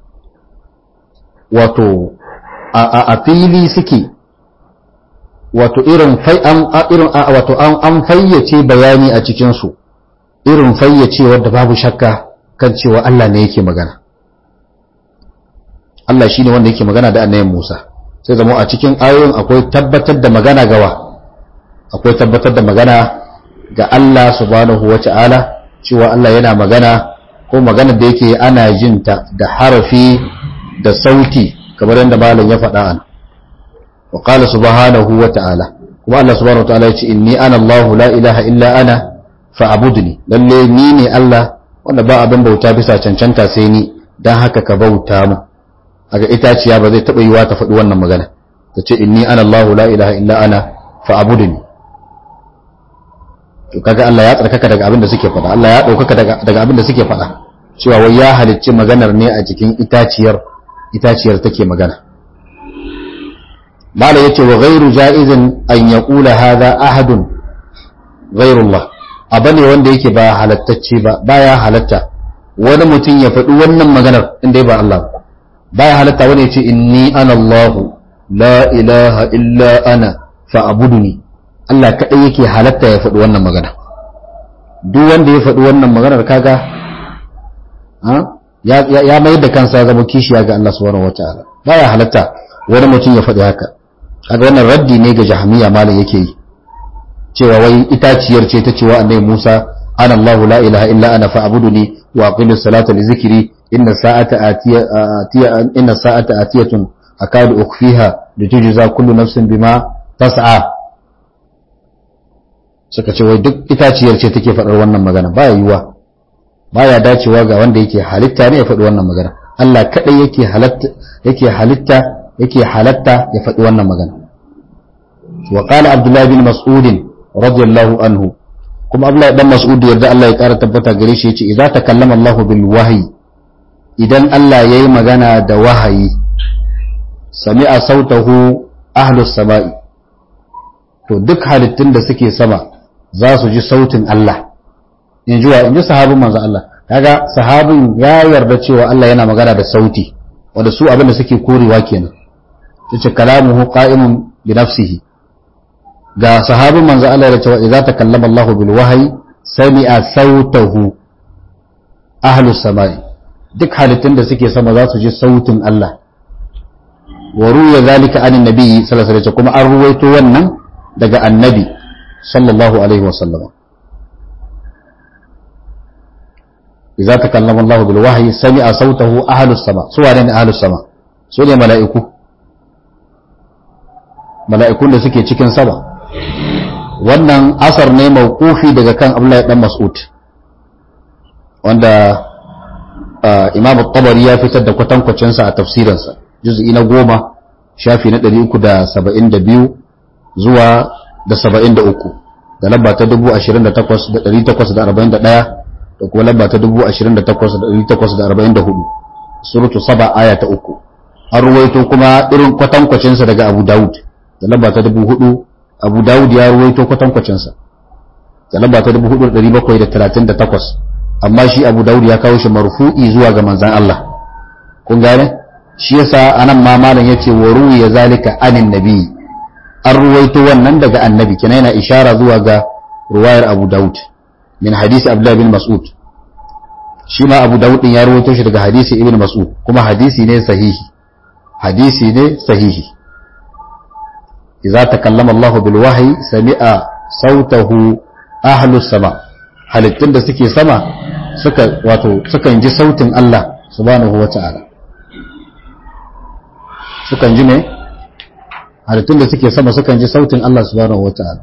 wato a fili suke wato irin irin wato an fayyace bayani a cikin su irin fayyace wanda babu shakka kan cewa Allah ne yake magana Allah shine wanda yake magana da annabi Musa sai zama a cikin ayoyin akwai tabbatar da magana gawa akwai tabbatar da magana ga Allah subhanahu wata'ala cewa Allah yana magana ko magana da yake ana jinta da harafi da sauti kamar yadda malam ya faɗa an wa qala subhanahu wata'ala kuma Allah subhanahu wata'ala ya ce inni ana Allah la ilaha illa ana fa'budni lalle ni ne Allah wanda ba abin bauta bisa cancanta sai ni dan haka ka bauta mu aga itaciya ba zai taɓa yiwa ta faɗi wannan magana ta ce inni ana Allah la ilaha illa ana fa'budni to kaga Allah ya tsarkaka daga abin da suke faɗa Allah ya ɗaukaka daga abin da suke faɗa cewa wai ya halicci maganar ne a jikin itaciyar itaciyar take magana mala yace wa ghairu jaizin an yaqula hadha ahadun ghairullah abane wanda yake ba halattacce ba baya halatta wani mutum ya faɗi wannan maganar inda ba Allah baya halatta wani ya ce inni ana Allah la ilaha illa ana fa'buduni Allah kaɗai yake halatta ya faɗi wannan magana duk wanda ya faɗi wannan maganar kaga ya mai da kansa zama kishiya ga Allah subhanahu wataala baya halatta wani mutum ya faɗi haka kaga wannan raddi ne ga jahmiya malam yake yi cewa wai itaciyar ce ta cewa annabi Musa ana Allah la ilaha illa ana fa'buduni wa aqimis salata li zikri inna sa'ata atiya atiya inna sa'ata atiyatun akadu ukhfiha litujza kullu nafsin bima tas'a suka ce wai duk itaciyar ce take faɗar wannan magana baya yiwa baya dacewa ga wanda yake halitta ne ya faɗi wannan magana Allah kadai yake halatta yake halitta yake halatta ya faɗi wannan magana wa qala abdullah bin mas'ud radiyallahu anhu kuma abdullah dan mas'ud yarda Allah ya ƙara tabbata gare shi yace idza takallama Allah bil wahyi idan Allah yayi magana da wahayi sami'a sautahu ahlus sama'i to duk halittun da suke sama za su ji sautin Allah in ji wa in ji sahabin manzo Allah kaga sahabin ya yarda cewa Allah yana magana da sauti wanda su abin da suke korewa kenan yace kalamuhu qa'imun bi nafsihi ga sahabin manzo Allah ya cewa idza takallama Allah bil wahyi sami'a sautahu ahlus samai duk halittun da suke sama za su ji sautin Allah wa ruya zalika anin nabi sallallahu alaihi wasallam kuma an ruwaito wannan daga annabi sallallahu alaihi wasallam idza takallama Allah bil wahyi sami'a sautahu ahlus sama su wane ne ahlus sama su ne mala'iku mala'ikun da suke cikin sama wannan asar ne mawqufi daga kan Abdullahi dan Mas'ud wanda Imam at-Tabari ya fitar da kwatankwacin sa a tafsirinsa juz'i na goma shafi na 372 zuwa da 73 da lamba ta 28,841 da kuma lamba ta 28,844 suratu saba aya ta uku an ruwaito kuma irin kwatankwacinsa daga abu dawud da lamba ta 4,000 abu dawud ya ruwaito kwatankwacinsa da lamba ta 4,738 amma shi abu dawud ya kawo shi marfu'i zuwa ga manzan Allah kun gane shi yasa anan ma malam yace wa ruwiya zalika anin nabi an ruwaito wannan daga annabi kenan yana ishara zuwa ga ruwayar abu daud min hadisi abdullah bin mas'ud shi ma abu daud din ya ruwaito shi daga hadisi ibn mas'ud kuma hadisi ne sahihi hadisi ne sahihi idza takallama Allah bil wahyi sami'a sautahu ahlus sama halittun da suke sama suka wato sukan ji sautin Allah subhanahu wata'ala sukan ji ne halittun da suke sama sukan ji sautin Allah subhanahu wata'ala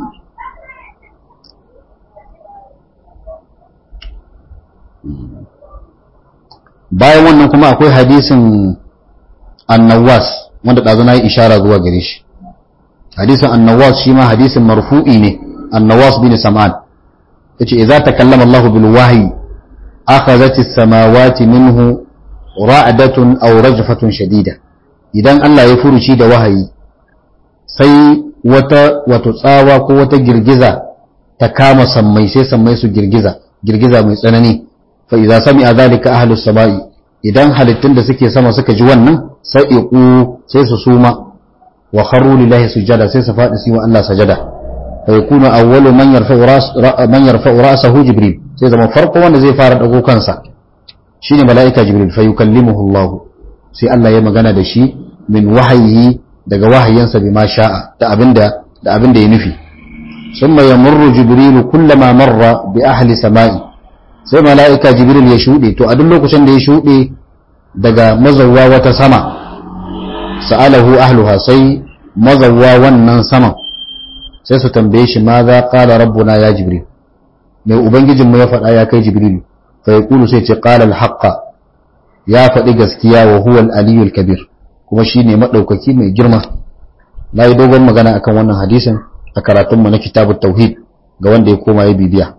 bayan wannan kuma akwai hadisin annawas wanda ɗazu na yi ishara zuwa gare shi hadisin annawas shi ma hadisin marfu'i ne annawas bin sam'an yace idza takallama Allah bil wahyi akhadhat as-samawati minhu ra'datun aw rajfatun shadida idan Allah ya furuci da wahayi sai wata wato tsawa ko wata girgiza ta kama sammai sai sammai su girgiza girgiza mai tsanani fa idza sami'a dhalika ahlus samai idan halittun da suke sama suka ji wannan sai iqu sai su suma wa kharru lillahi sujada sai su faɗi su wa Allah sajada fa yakunu awwalu man yarfa'u ras man yarfa'u ra'sahu jibril sai zama farko wanda zai fara dago kansa shine mala'ika jibril fa yukallimuhu Allah sai Allah ya magana da shi min wahayi daga wahayansa bima sha'a da abinda da abinda ya nufi summa yamurru jibril kullama marra bi ahli sama'i sai mala'ika jibril ya shude to a duk lokacin da ya shude daga mazawwa wata sama sa'alahu ahluha sai mazawwa wannan saman sai su tambaye shi ma za qala rabbuna ya jibril mai ubangijinmu ya faɗa ya kai jibril fa yaqulu sai ce qala al-haqqa ya faɗi gaskiya wa huwa al-aliyyul kabir kuma shine madaukaki mai girma na yi dogon magana akan wannan hadisin a karatunmu na kitabut tauhid ga wanda ya koma ya bibiya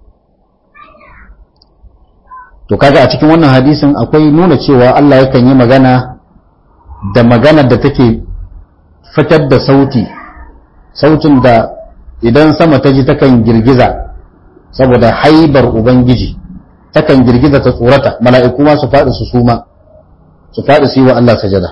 to kaga a cikin wannan hadisin akwai nuna cewa Allah yakan yi magana da maganar da take fitar da sauti sautin da idan sama ta ji takan girgiza saboda haibar ubangiji takan girgiza ta tsorata mala'iku ma su faɗi su suma su faɗi su yi wa Allah sajada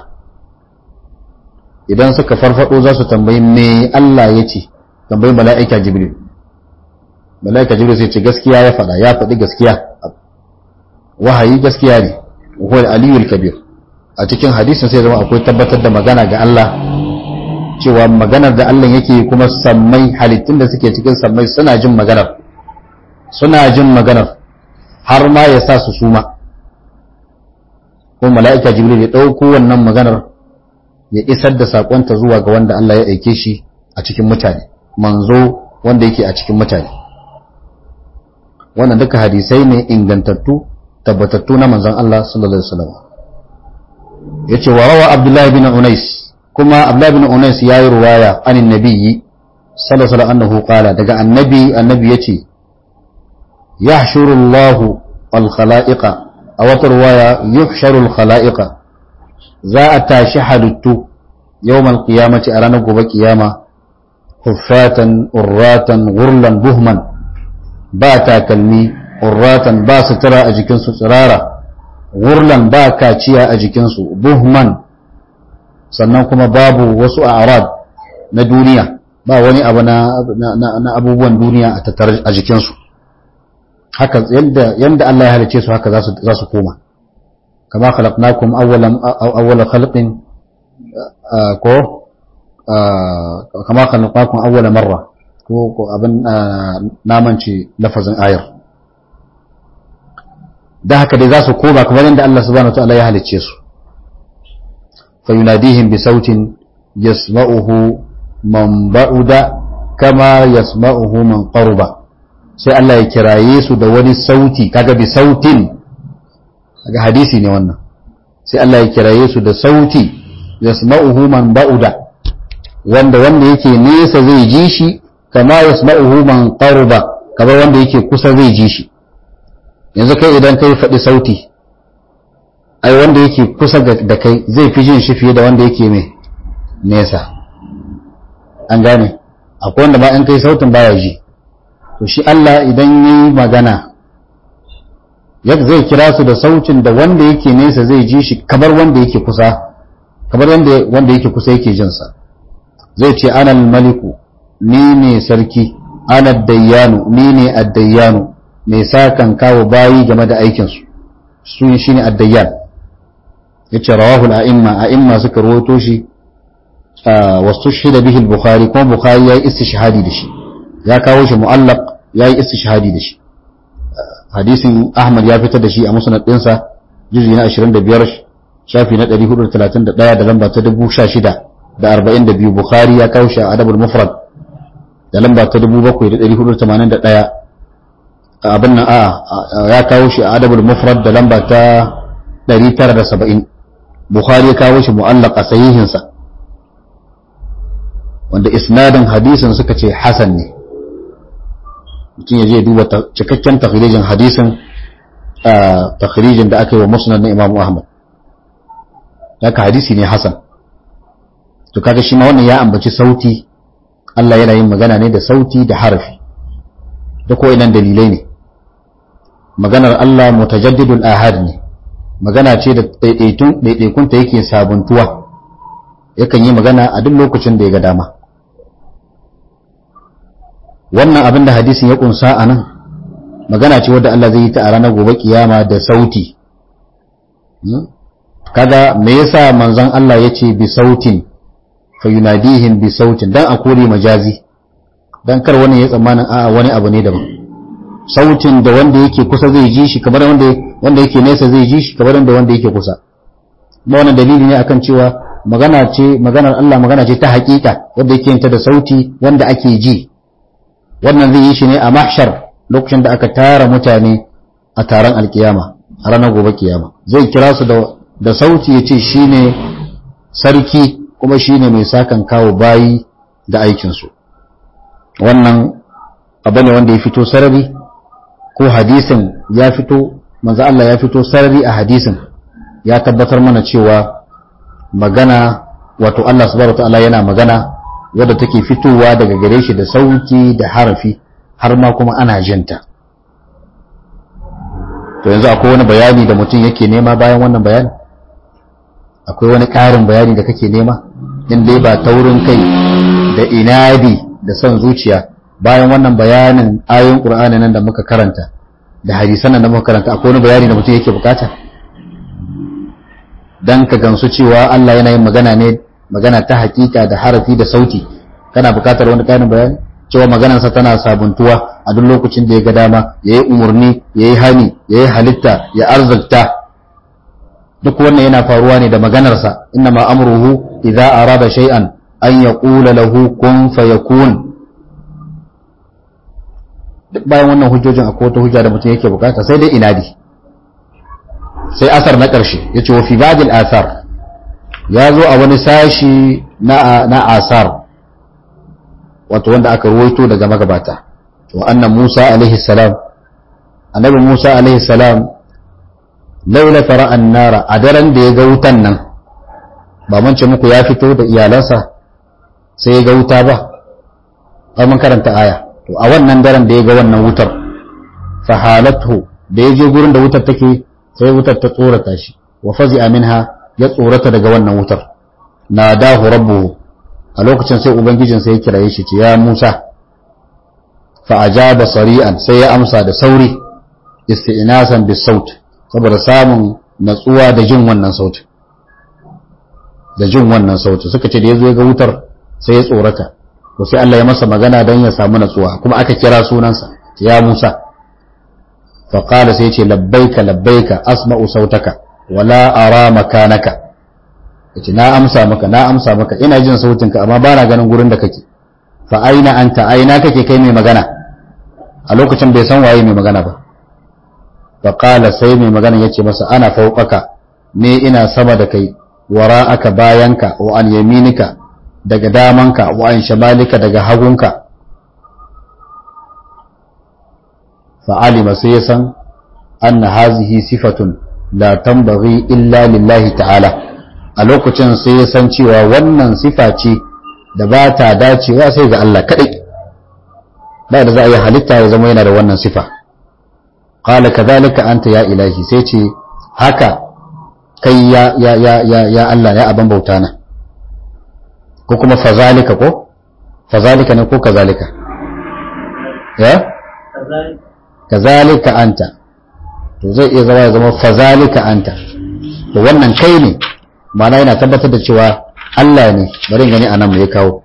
idan suka farfado za su tambayi me Allah ya ce tambayi mala'ika jibril mala'ika jibril sai ce gaskiya ya faɗa ya faɗi gaskiya wahayi gaskiya ne huwa aliyul kabir a cikin hadisin sai zama akwai tabbatar da magana ga Allah cewa maganar da Allah yake kuma sammai halittun da suke cikin sammai suna jin maganar suna jin maganar har ma ya sa su suma ko mala'ika jibril ya ɗauko wannan maganar ya isar da saƙonta zuwa ga wanda Allah ya aike shi a cikin mutane manzo wanda yake a cikin mutane wannan duka hadisai ne ingantattu tabbatattu na manzon Allah sallallahu alaihi wasallam yace wa rawa Abdullah bin Unais kuma Abdullah bin Unais yayi ruwaya anin nabiyyi sallallahu alaihi annahu qala daga annabi annabi yace yahshuru Allah al khalaiqa a wata ruwaya yuhsharu al khalaiqa za a tashi halittu yawmal qiyamati a ranar gobe kiyama huffatan urratan gurlan buhman ba takalmi urratan ba sutura a jikinsu tsirara gurlan ba kaciya a jikinsu buhman sannan kuma babu wasu a'rad na duniya ba wani abu na abubuwan duniya a tattare a jikinsu haka yanda yanda Allah ya halice su haka za su koma kama khalaqnakum awwalan awwala khalqin ko kama khalaqnakum awwala marra ko ko abin namanci lafazin ayar da haka dai za su koma kamar yadda Allah subhanahu wataala ya halicce su fa yunadihim bi sautin yasma'uhu man ba'uda kama yasma'uhu man qaruba sai Allah ya kiraye su da wani sauti kaga bi sautin kaga hadisi ne wannan sai Allah ya kiraye su da sauti yasma'uhu man ba'uda wanda wanda yake nesa zai ji shi kama yasma'uhu man qaruba kamar wanda yake kusa zai ji shi yanzu kai idan kai faɗi sauti ai wanda yake kusa da kai zai fi jin shi fiye da wanda yake mai nesa an gane akwai wanda ma in kai sautin baya ji to shi Allah idan yi magana yadda zai kira su da sautin da wanda yake nesa zai ji shi kamar wanda yake kusa kamar wanda yake kusa yake jinsa zai ce anal maliku ni ne sarki ana dayyanu ni ne addayyanu mai sa kan kawo bayi game da aikinsu su shi ne addayyan ya ce rawahul a'imma a'imma suka rawato shi wasu shi da bihil bukhari kuma bukhari ya yi istishhadi da shi ya kawo shi mu'allaq ya yi istishhadi da shi hadisin ahmad ya fitar da shi a musnad ɗinsa juzi na 25 shafi na 431 da lamba ta 16 da arba'in da biyu bukhari ya kawo shi a adabul mufrad da lamba ta dubu bakwai da ɗari hudu tamanin da ɗaya abin nan a ya kawo shi a adabul mufrad da lamba ta ɗari tara da saba'in bukhari ya kawo shi mu'allaka sahihinsa wanda isnadin hadisin suka ce hasan ne mutum ya je duba cikakken takhrijin hadisin takhrijin da aka yi wa musnad na Imam Ahmad haka hadisi ne hasan to kaga shi ma wannan ya ambaci sauti Allah yana yin magana ne da sauti da harafi da ko inan dalilai ne maganar Allah mutajaddidul ahad ne magana ce da ɗaiɗaikun ta yake sabuntuwa yakan yi magana a duk lokacin da ya ga dama wannan abin da hadisin ya kunsa a nan magana ce wadda Allah zai yi ta a ranar gobe kiyama da sauti kaga me yasa manzon Allah ya ce bi sautin fa yunadihim bi sautin dan a kore majazi dan kar wani ya tsammanin a'a wani abu ne daban sautin da wanda yake kusa zai ji shi kamar wanda wanda yake nesa zai ji shi kamar wanda wanda yake kusa kuma wannan dalili ne akan cewa magana ce maganar Allah magana ce ta hakika wanda yake ta da sauti wanda ake ji wannan zai yi shi ne a mahshar lokacin da aka tara mutane a taron alkiyama a ranar gobe kiyama zai kira su da da sauti ya ce shine sarki kuma shine mai sakan kawo bayi da aikinsu wannan abu ne wanda ya fito sarari ko hadisin ya fito manzo Allah ya fito sarari a hadisin ya tabbatar mana cewa magana wato Allah subhanahu wataala yana magana wadda take fitowa daga gare shi da sauti da harafi har ma kuma ana jinta to yanzu akwai wani bayani da mutum yake nema bayan wannan bayani akwai wani ƙarin bayani da kake nema in dai ba taurin kai da inadi da son zuciya bayan wannan bayanin ayoyin qur'ani nan da muka karanta da hadisan nan da muka karanta akwai wani bayani da mutum yake bukata dan ka gamsu cewa Allah yana yin magana ne magana ta hakika da harafi da sauti kana bukatar wani ƙarin bayani cewa maganarsa tana sabuntuwa a duk lokacin da ya ga dama ya yi umarni ya yi hani ya yi halitta ya arzikta duk wannan yana faruwa ne da maganarsa inna ma amruhu idza arada shay'an an yaqula lahu kun fayakun duk bayan wannan hujjojin akwai wata hujja da mutum yake bukata sai dai inadi sai asar na ƙarshe yace wa fi ba'dil athar ya zo a wani sashi na na asar wato wanda aka ruwaito daga magabata to annan Musa alaihi salam annabi Musa alaihi salam laula fara'an nara a daren da ya ga wutan nan ba mun ce muku ya fito da iyalansa sai ya ga wuta ba ai mun karanta aya to a wannan daren da ya ga wannan wutar fa halatu da ya je gurin da wutar take sai wutar ta tsorata shi wa fazi'a minha ya tsorata daga wannan wutar nadahu rabbuhu a lokacin sai ubangijin sai ya kiraye shi ce ya Musa fa ajaba sari'an sai ya amsa da sauri isti'nasan bis saut saboda samun natsuwa da jin wannan sautin da jin wannan sautin suka ce da yazo ya ga wutar sai ya tsorata to sai Allah ya masa magana dan ya samu natsuwa kuma aka kira sunansa ya Musa fa qala sai ya ce labbaika labbaika asma'u sautaka wala ara makanaka yace na amsa maka na amsa maka ina jin sautinka amma ba na ganin gurin da kake fa aina anta aina kake kai mai magana a lokacin bai san waye mai magana ba fa qala sai mai magana yace masa ana fawqaka ne ina sama da kai wara'aka bayanka wa an yaminika daga damanka wa an shamalika daga hagunka fa alima sai ya san anna hazihi sifatun la tanbaghi illa lillahi ta'ala a lokacin sai ya san cewa wannan sifa ce da ba ta dacewa sai ga Allah kaɗai ba da za a yi halitta ya zama yana da wannan sifa qala kadhalika anta ya ilahi sai ce haka kai ya ya ya ya ya Allah ya aban bauta na ko kuma fazalika ko fazalika ne ko kazalika ya kazalika anta to zai iya zama ya zama fazalika anta to wannan kai ne ma'ana yana tabbatar da cewa Allah ne bari gani a nan mai kawo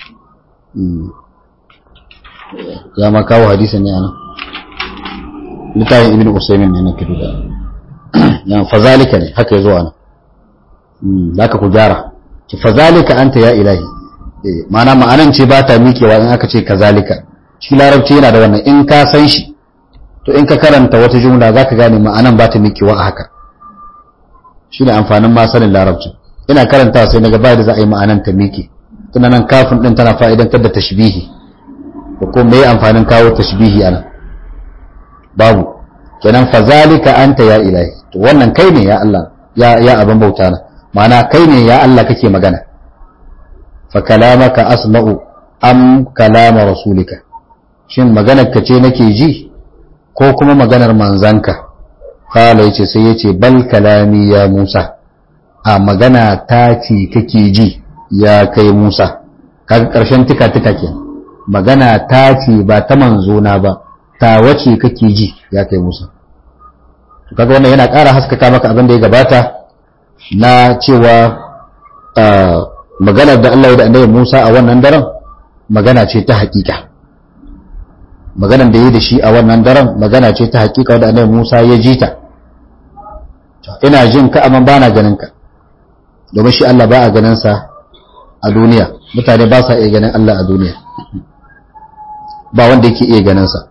ya ma kawo hadisin ne a nan littafin ibn usaimin ne na kidu da ya fazalika ne haka ya zo a nan za ka ku gyara ki fazalika anta ya ilahi ma'ana ma'anan ce ba ta miƙewa in aka ce kazalika shi larabci yana da wannan in ka san shi to in ka karanta wata jumla za ka gane ma'anan ba ta miƙewa a haka shi ne amfanin ma sanin larabci ina karanta sai naga ba da za a yi ma'anan ta miƙe tuna nan kafin ɗin tana fa'idantar da tashbihi ko kuma me amfanin kawo tashbihi ana babu kenan fazalika anta ya ilahi to wannan kai ne ya Allah ya ya abin bauta na ma'ana kai ne ya Allah kake magana fa kalamaka asma'u am kalama rasulika shin maganar ka ce nake ji ko kuma maganar manzanka kala yace sai yace bal kalami ya Musa a magana ta ce kake ji ya kai Musa kaga karshen tika tika ke magana ta ce ba ta manzona ba ta wace kake ji ya kai Musa kaga wannan yana ƙara haskaka maka abin da ya gabata na cewa maganar da Allah ya da annabi Musa a wannan daren magana ce ta hakika maganar da ya da shi a wannan daren magana ce ta hakika wadda annabi Musa ya ji ta ina jin ka amma bana ganin ka domin shi Allah ba a ganin sa a duniya mutane ba sa iya ganin Allah a duniya ba wanda yake iya ganin sa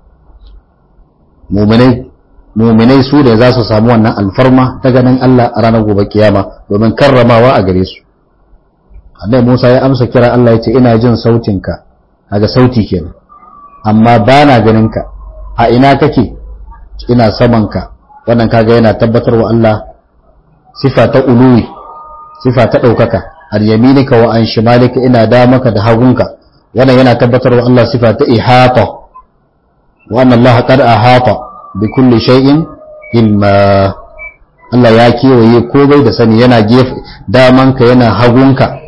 mu'minai mu'minai su da za su samu wannan alfarma ta ganin Allah a ranar gobe kiyama domin karramawa a gare su annabi Musa ya amsa kira Allah ya ce ina jin sautinka kaga sauti kenan amma ba na ganin ka a ina kake ina saman ka wannan kaga yana tabbatar wa Allah sifa ta uluwi sifa ta ɗaukaka an yaminika wa an shimalika ina damaka da hagunka wannan yana tabbatar wa Allah sifa ta ihata wa anna Allah qad ahata bi kulli shay'in ilma Allah ya kewaye komai da sani yana gefe damanka yana hagunka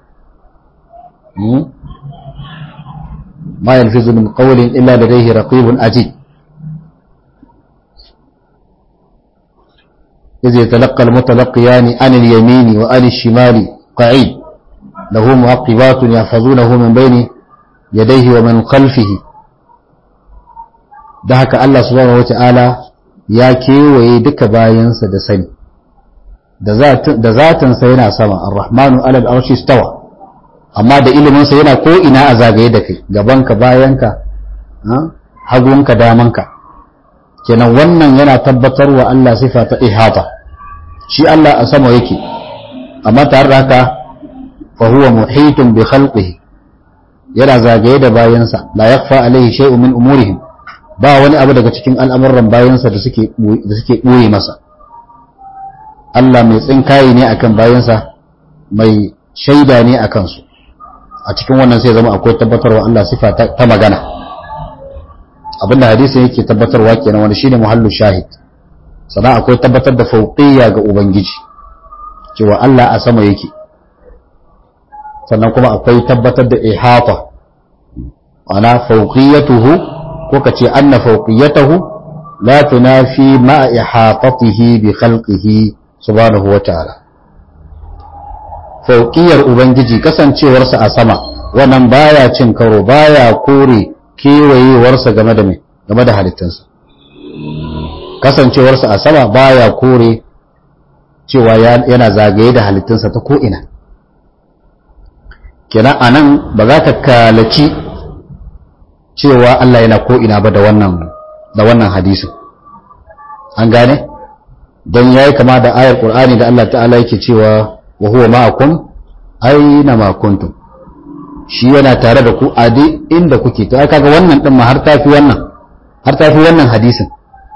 ما يلفظ من قول إلا لديه رقيب أجيد إذ يتلقى المتلقيان عن اليمين وعن الشمال قعيد له معقبات يحفظونه من بين يديه ومن خلفه da haka Allah subhanahu wata'ala ya kewaye duka bayansa da sani da zatinsa yana sama ar-rahmanu alal arshi stawa amma da iliminsa yana ko ina a zagaye da kai gabanka bayanka hagunka damanka kenan wannan yana tabbatar wa Allah sifa ta ihata shi Allah a sama yake amma tare da haka fa huwa muhitun bi khalqihi yana zagaye da bayansa la yakhfa alaihi shay'un min umurihim ba wani abu daga cikin al'amuran bayansa da suke da suke boye masa Allah mai tsinkaye ne akan bayansa mai shaida ne akan su a cikin wannan sai zama akwai tabbatarwa Allah sifa ta magana abinda hadisin yake tabbatarwa kenan wani shine muhallu shahid sannan akwai tabbatar da fauqiyya ga ubangiji cewa Allah a sama yake sannan kuma akwai tabbatar da ihata ana fauqiyatuhu ko kace anna fauqiyatahu la tunafi ma ihatatihi bi khalqihi subhanahu wa ta'ala fauƙiyar Ubangiji kasancewarsa a sama wannan baya cin karo baya kore kewayewarsa game da mai game da halittansa kasancewarsa a sama baya kore cewa yana zagaye da halittunsa ta ko'ina kenan a nan ba za ka kalaci cewa Allah yana ko'ina ba da wannan da wannan hadisin an gane don ya yi kama da ayar ƙur'ani da Allah ta'ala yake cewa wa huwa ma'akum aina ma kuntum shi yana tare da ku a duk inda kuke to ai kaga wannan din ma har tafi wannan har tafi wannan hadisin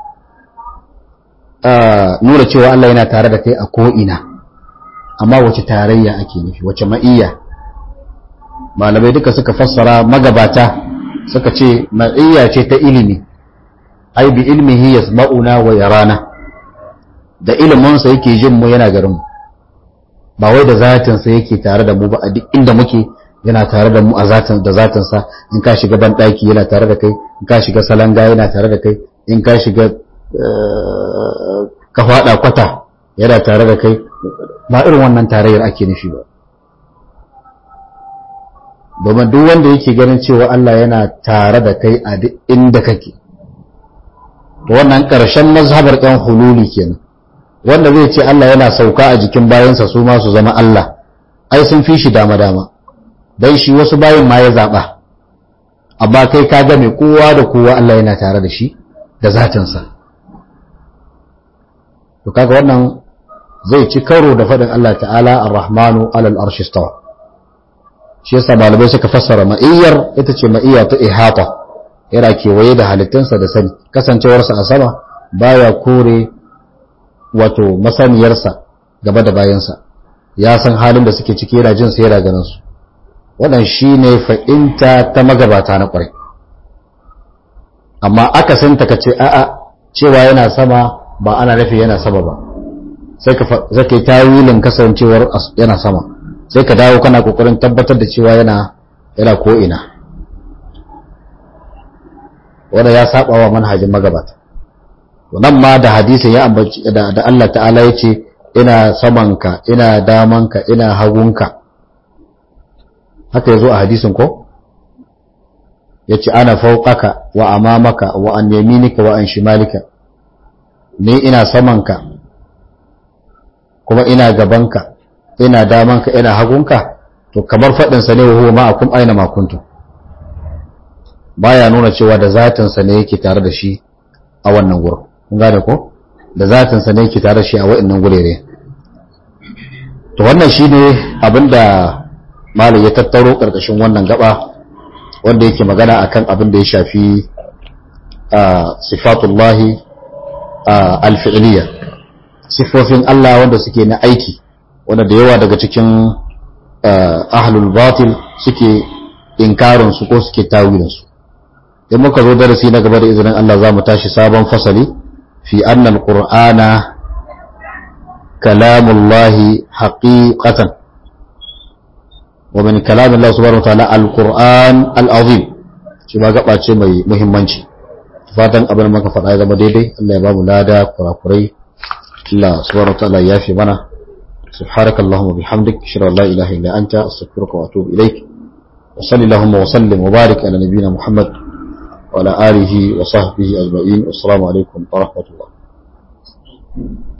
nura cewa Allah yana tare da kai a ko ina amma wace tarayya ake nufi wace ma'iyya malamai duka suka fassara magabata suka ce ma'iyya ce ta ilimi ai bi ilmihi yasma'una wa yarana da iliminsa yake jin mu yana garin mu ba wai da zatinsa yake tare da mu ba a duk inda muke yana tare da mu a zatin da zatinsa in ka shiga ban daki yana tare da kai in ka shiga salanga yana tare da kai in ka shiga ka fada kwata yana tare da kai ba irin wannan tarayyar ake nufi ba domin duk wanda yake ganin cewa Allah yana tare da kai a duk inda kake to wannan ƙarshen mazhabar ɗan hululi kenan wanda zai ce Allah yana sauka a jikin bayansa su ma su zama Allah ai sun fi shi dama-dama don shi wasu bayin ma ya zaɓa amma kai ka game kowa da kowa Allah yana tare da shi da zatinsa to kaga wannan zai ci karo da faɗin Allah ta'ala ar-rahmanu alal arshi stawa shi yasa malamai suka fassara ma'iyyar ita ce ma'iyya ta ihata yana kewaye da halittunsa da sani kasancewarsa a sama baya kore wato masaniyarsa gaba da bayansa ya san halin da suke ciki yana jin sa yana ganin su wannan shine fa'inta ta magabata na kwarai amma aka san ta kace a'a cewa yana sama ba ana nufi yana sama ba sai ka sai kai tawilin kasancewar yana sama sai ka dawo kana kokarin tabbatar da cewa yana yana ko ina wanda ya saba wa manhajin magabata nan ma da hadisin ya ambaci da, da Allah ta'ala ya ce ina samanka ina damanka ina hagunka haka yazo a hadisin ko yace ana fawqaka wa amamaka wa an yaminika wa an shimalika ni ina samanka kuma ina gabanka ina damanka ina hagunka to kamar fadin sa ne wa huwa ma'akum aina ma kuntum baya nuna cewa da zatin sa ne yake tare da shi a wannan gurin kun gane ko da zatin sa ne yake tare da shi a wa'annan gurere to wannan shine abinda malam ya tattaro karkashin wannan gaba wanda yake magana akan abin da ya shafi sifatullahi alfi'liya sifofin Allah wanda suke na aiki wanda da yawa daga cikin ahlul batil suke inkarin su ko suke tawilin su in muka zo darasi na gaba da izinin Allah za mu tashi sabon fasali fi annal qur'ana kalamullahi haqiqatan wa min kalamillahi subhanahu wa ta'ala alquran alazim shi ma gaba ce mai muhimmanci fatan abin da muka faɗa ya zama daidai Allah ya ba mu lada kurakurai Allah subhanahu wa ta'ala ya fi mana سبحانك اللهم وبحمدك اشهد ان لا اله الا انت استغفرك واتوب اليك وصلى اللهم وسلم وبارك على نبينا محمد وعلى اله وصحبه اجمعين والسلام عليكم ورحمه الله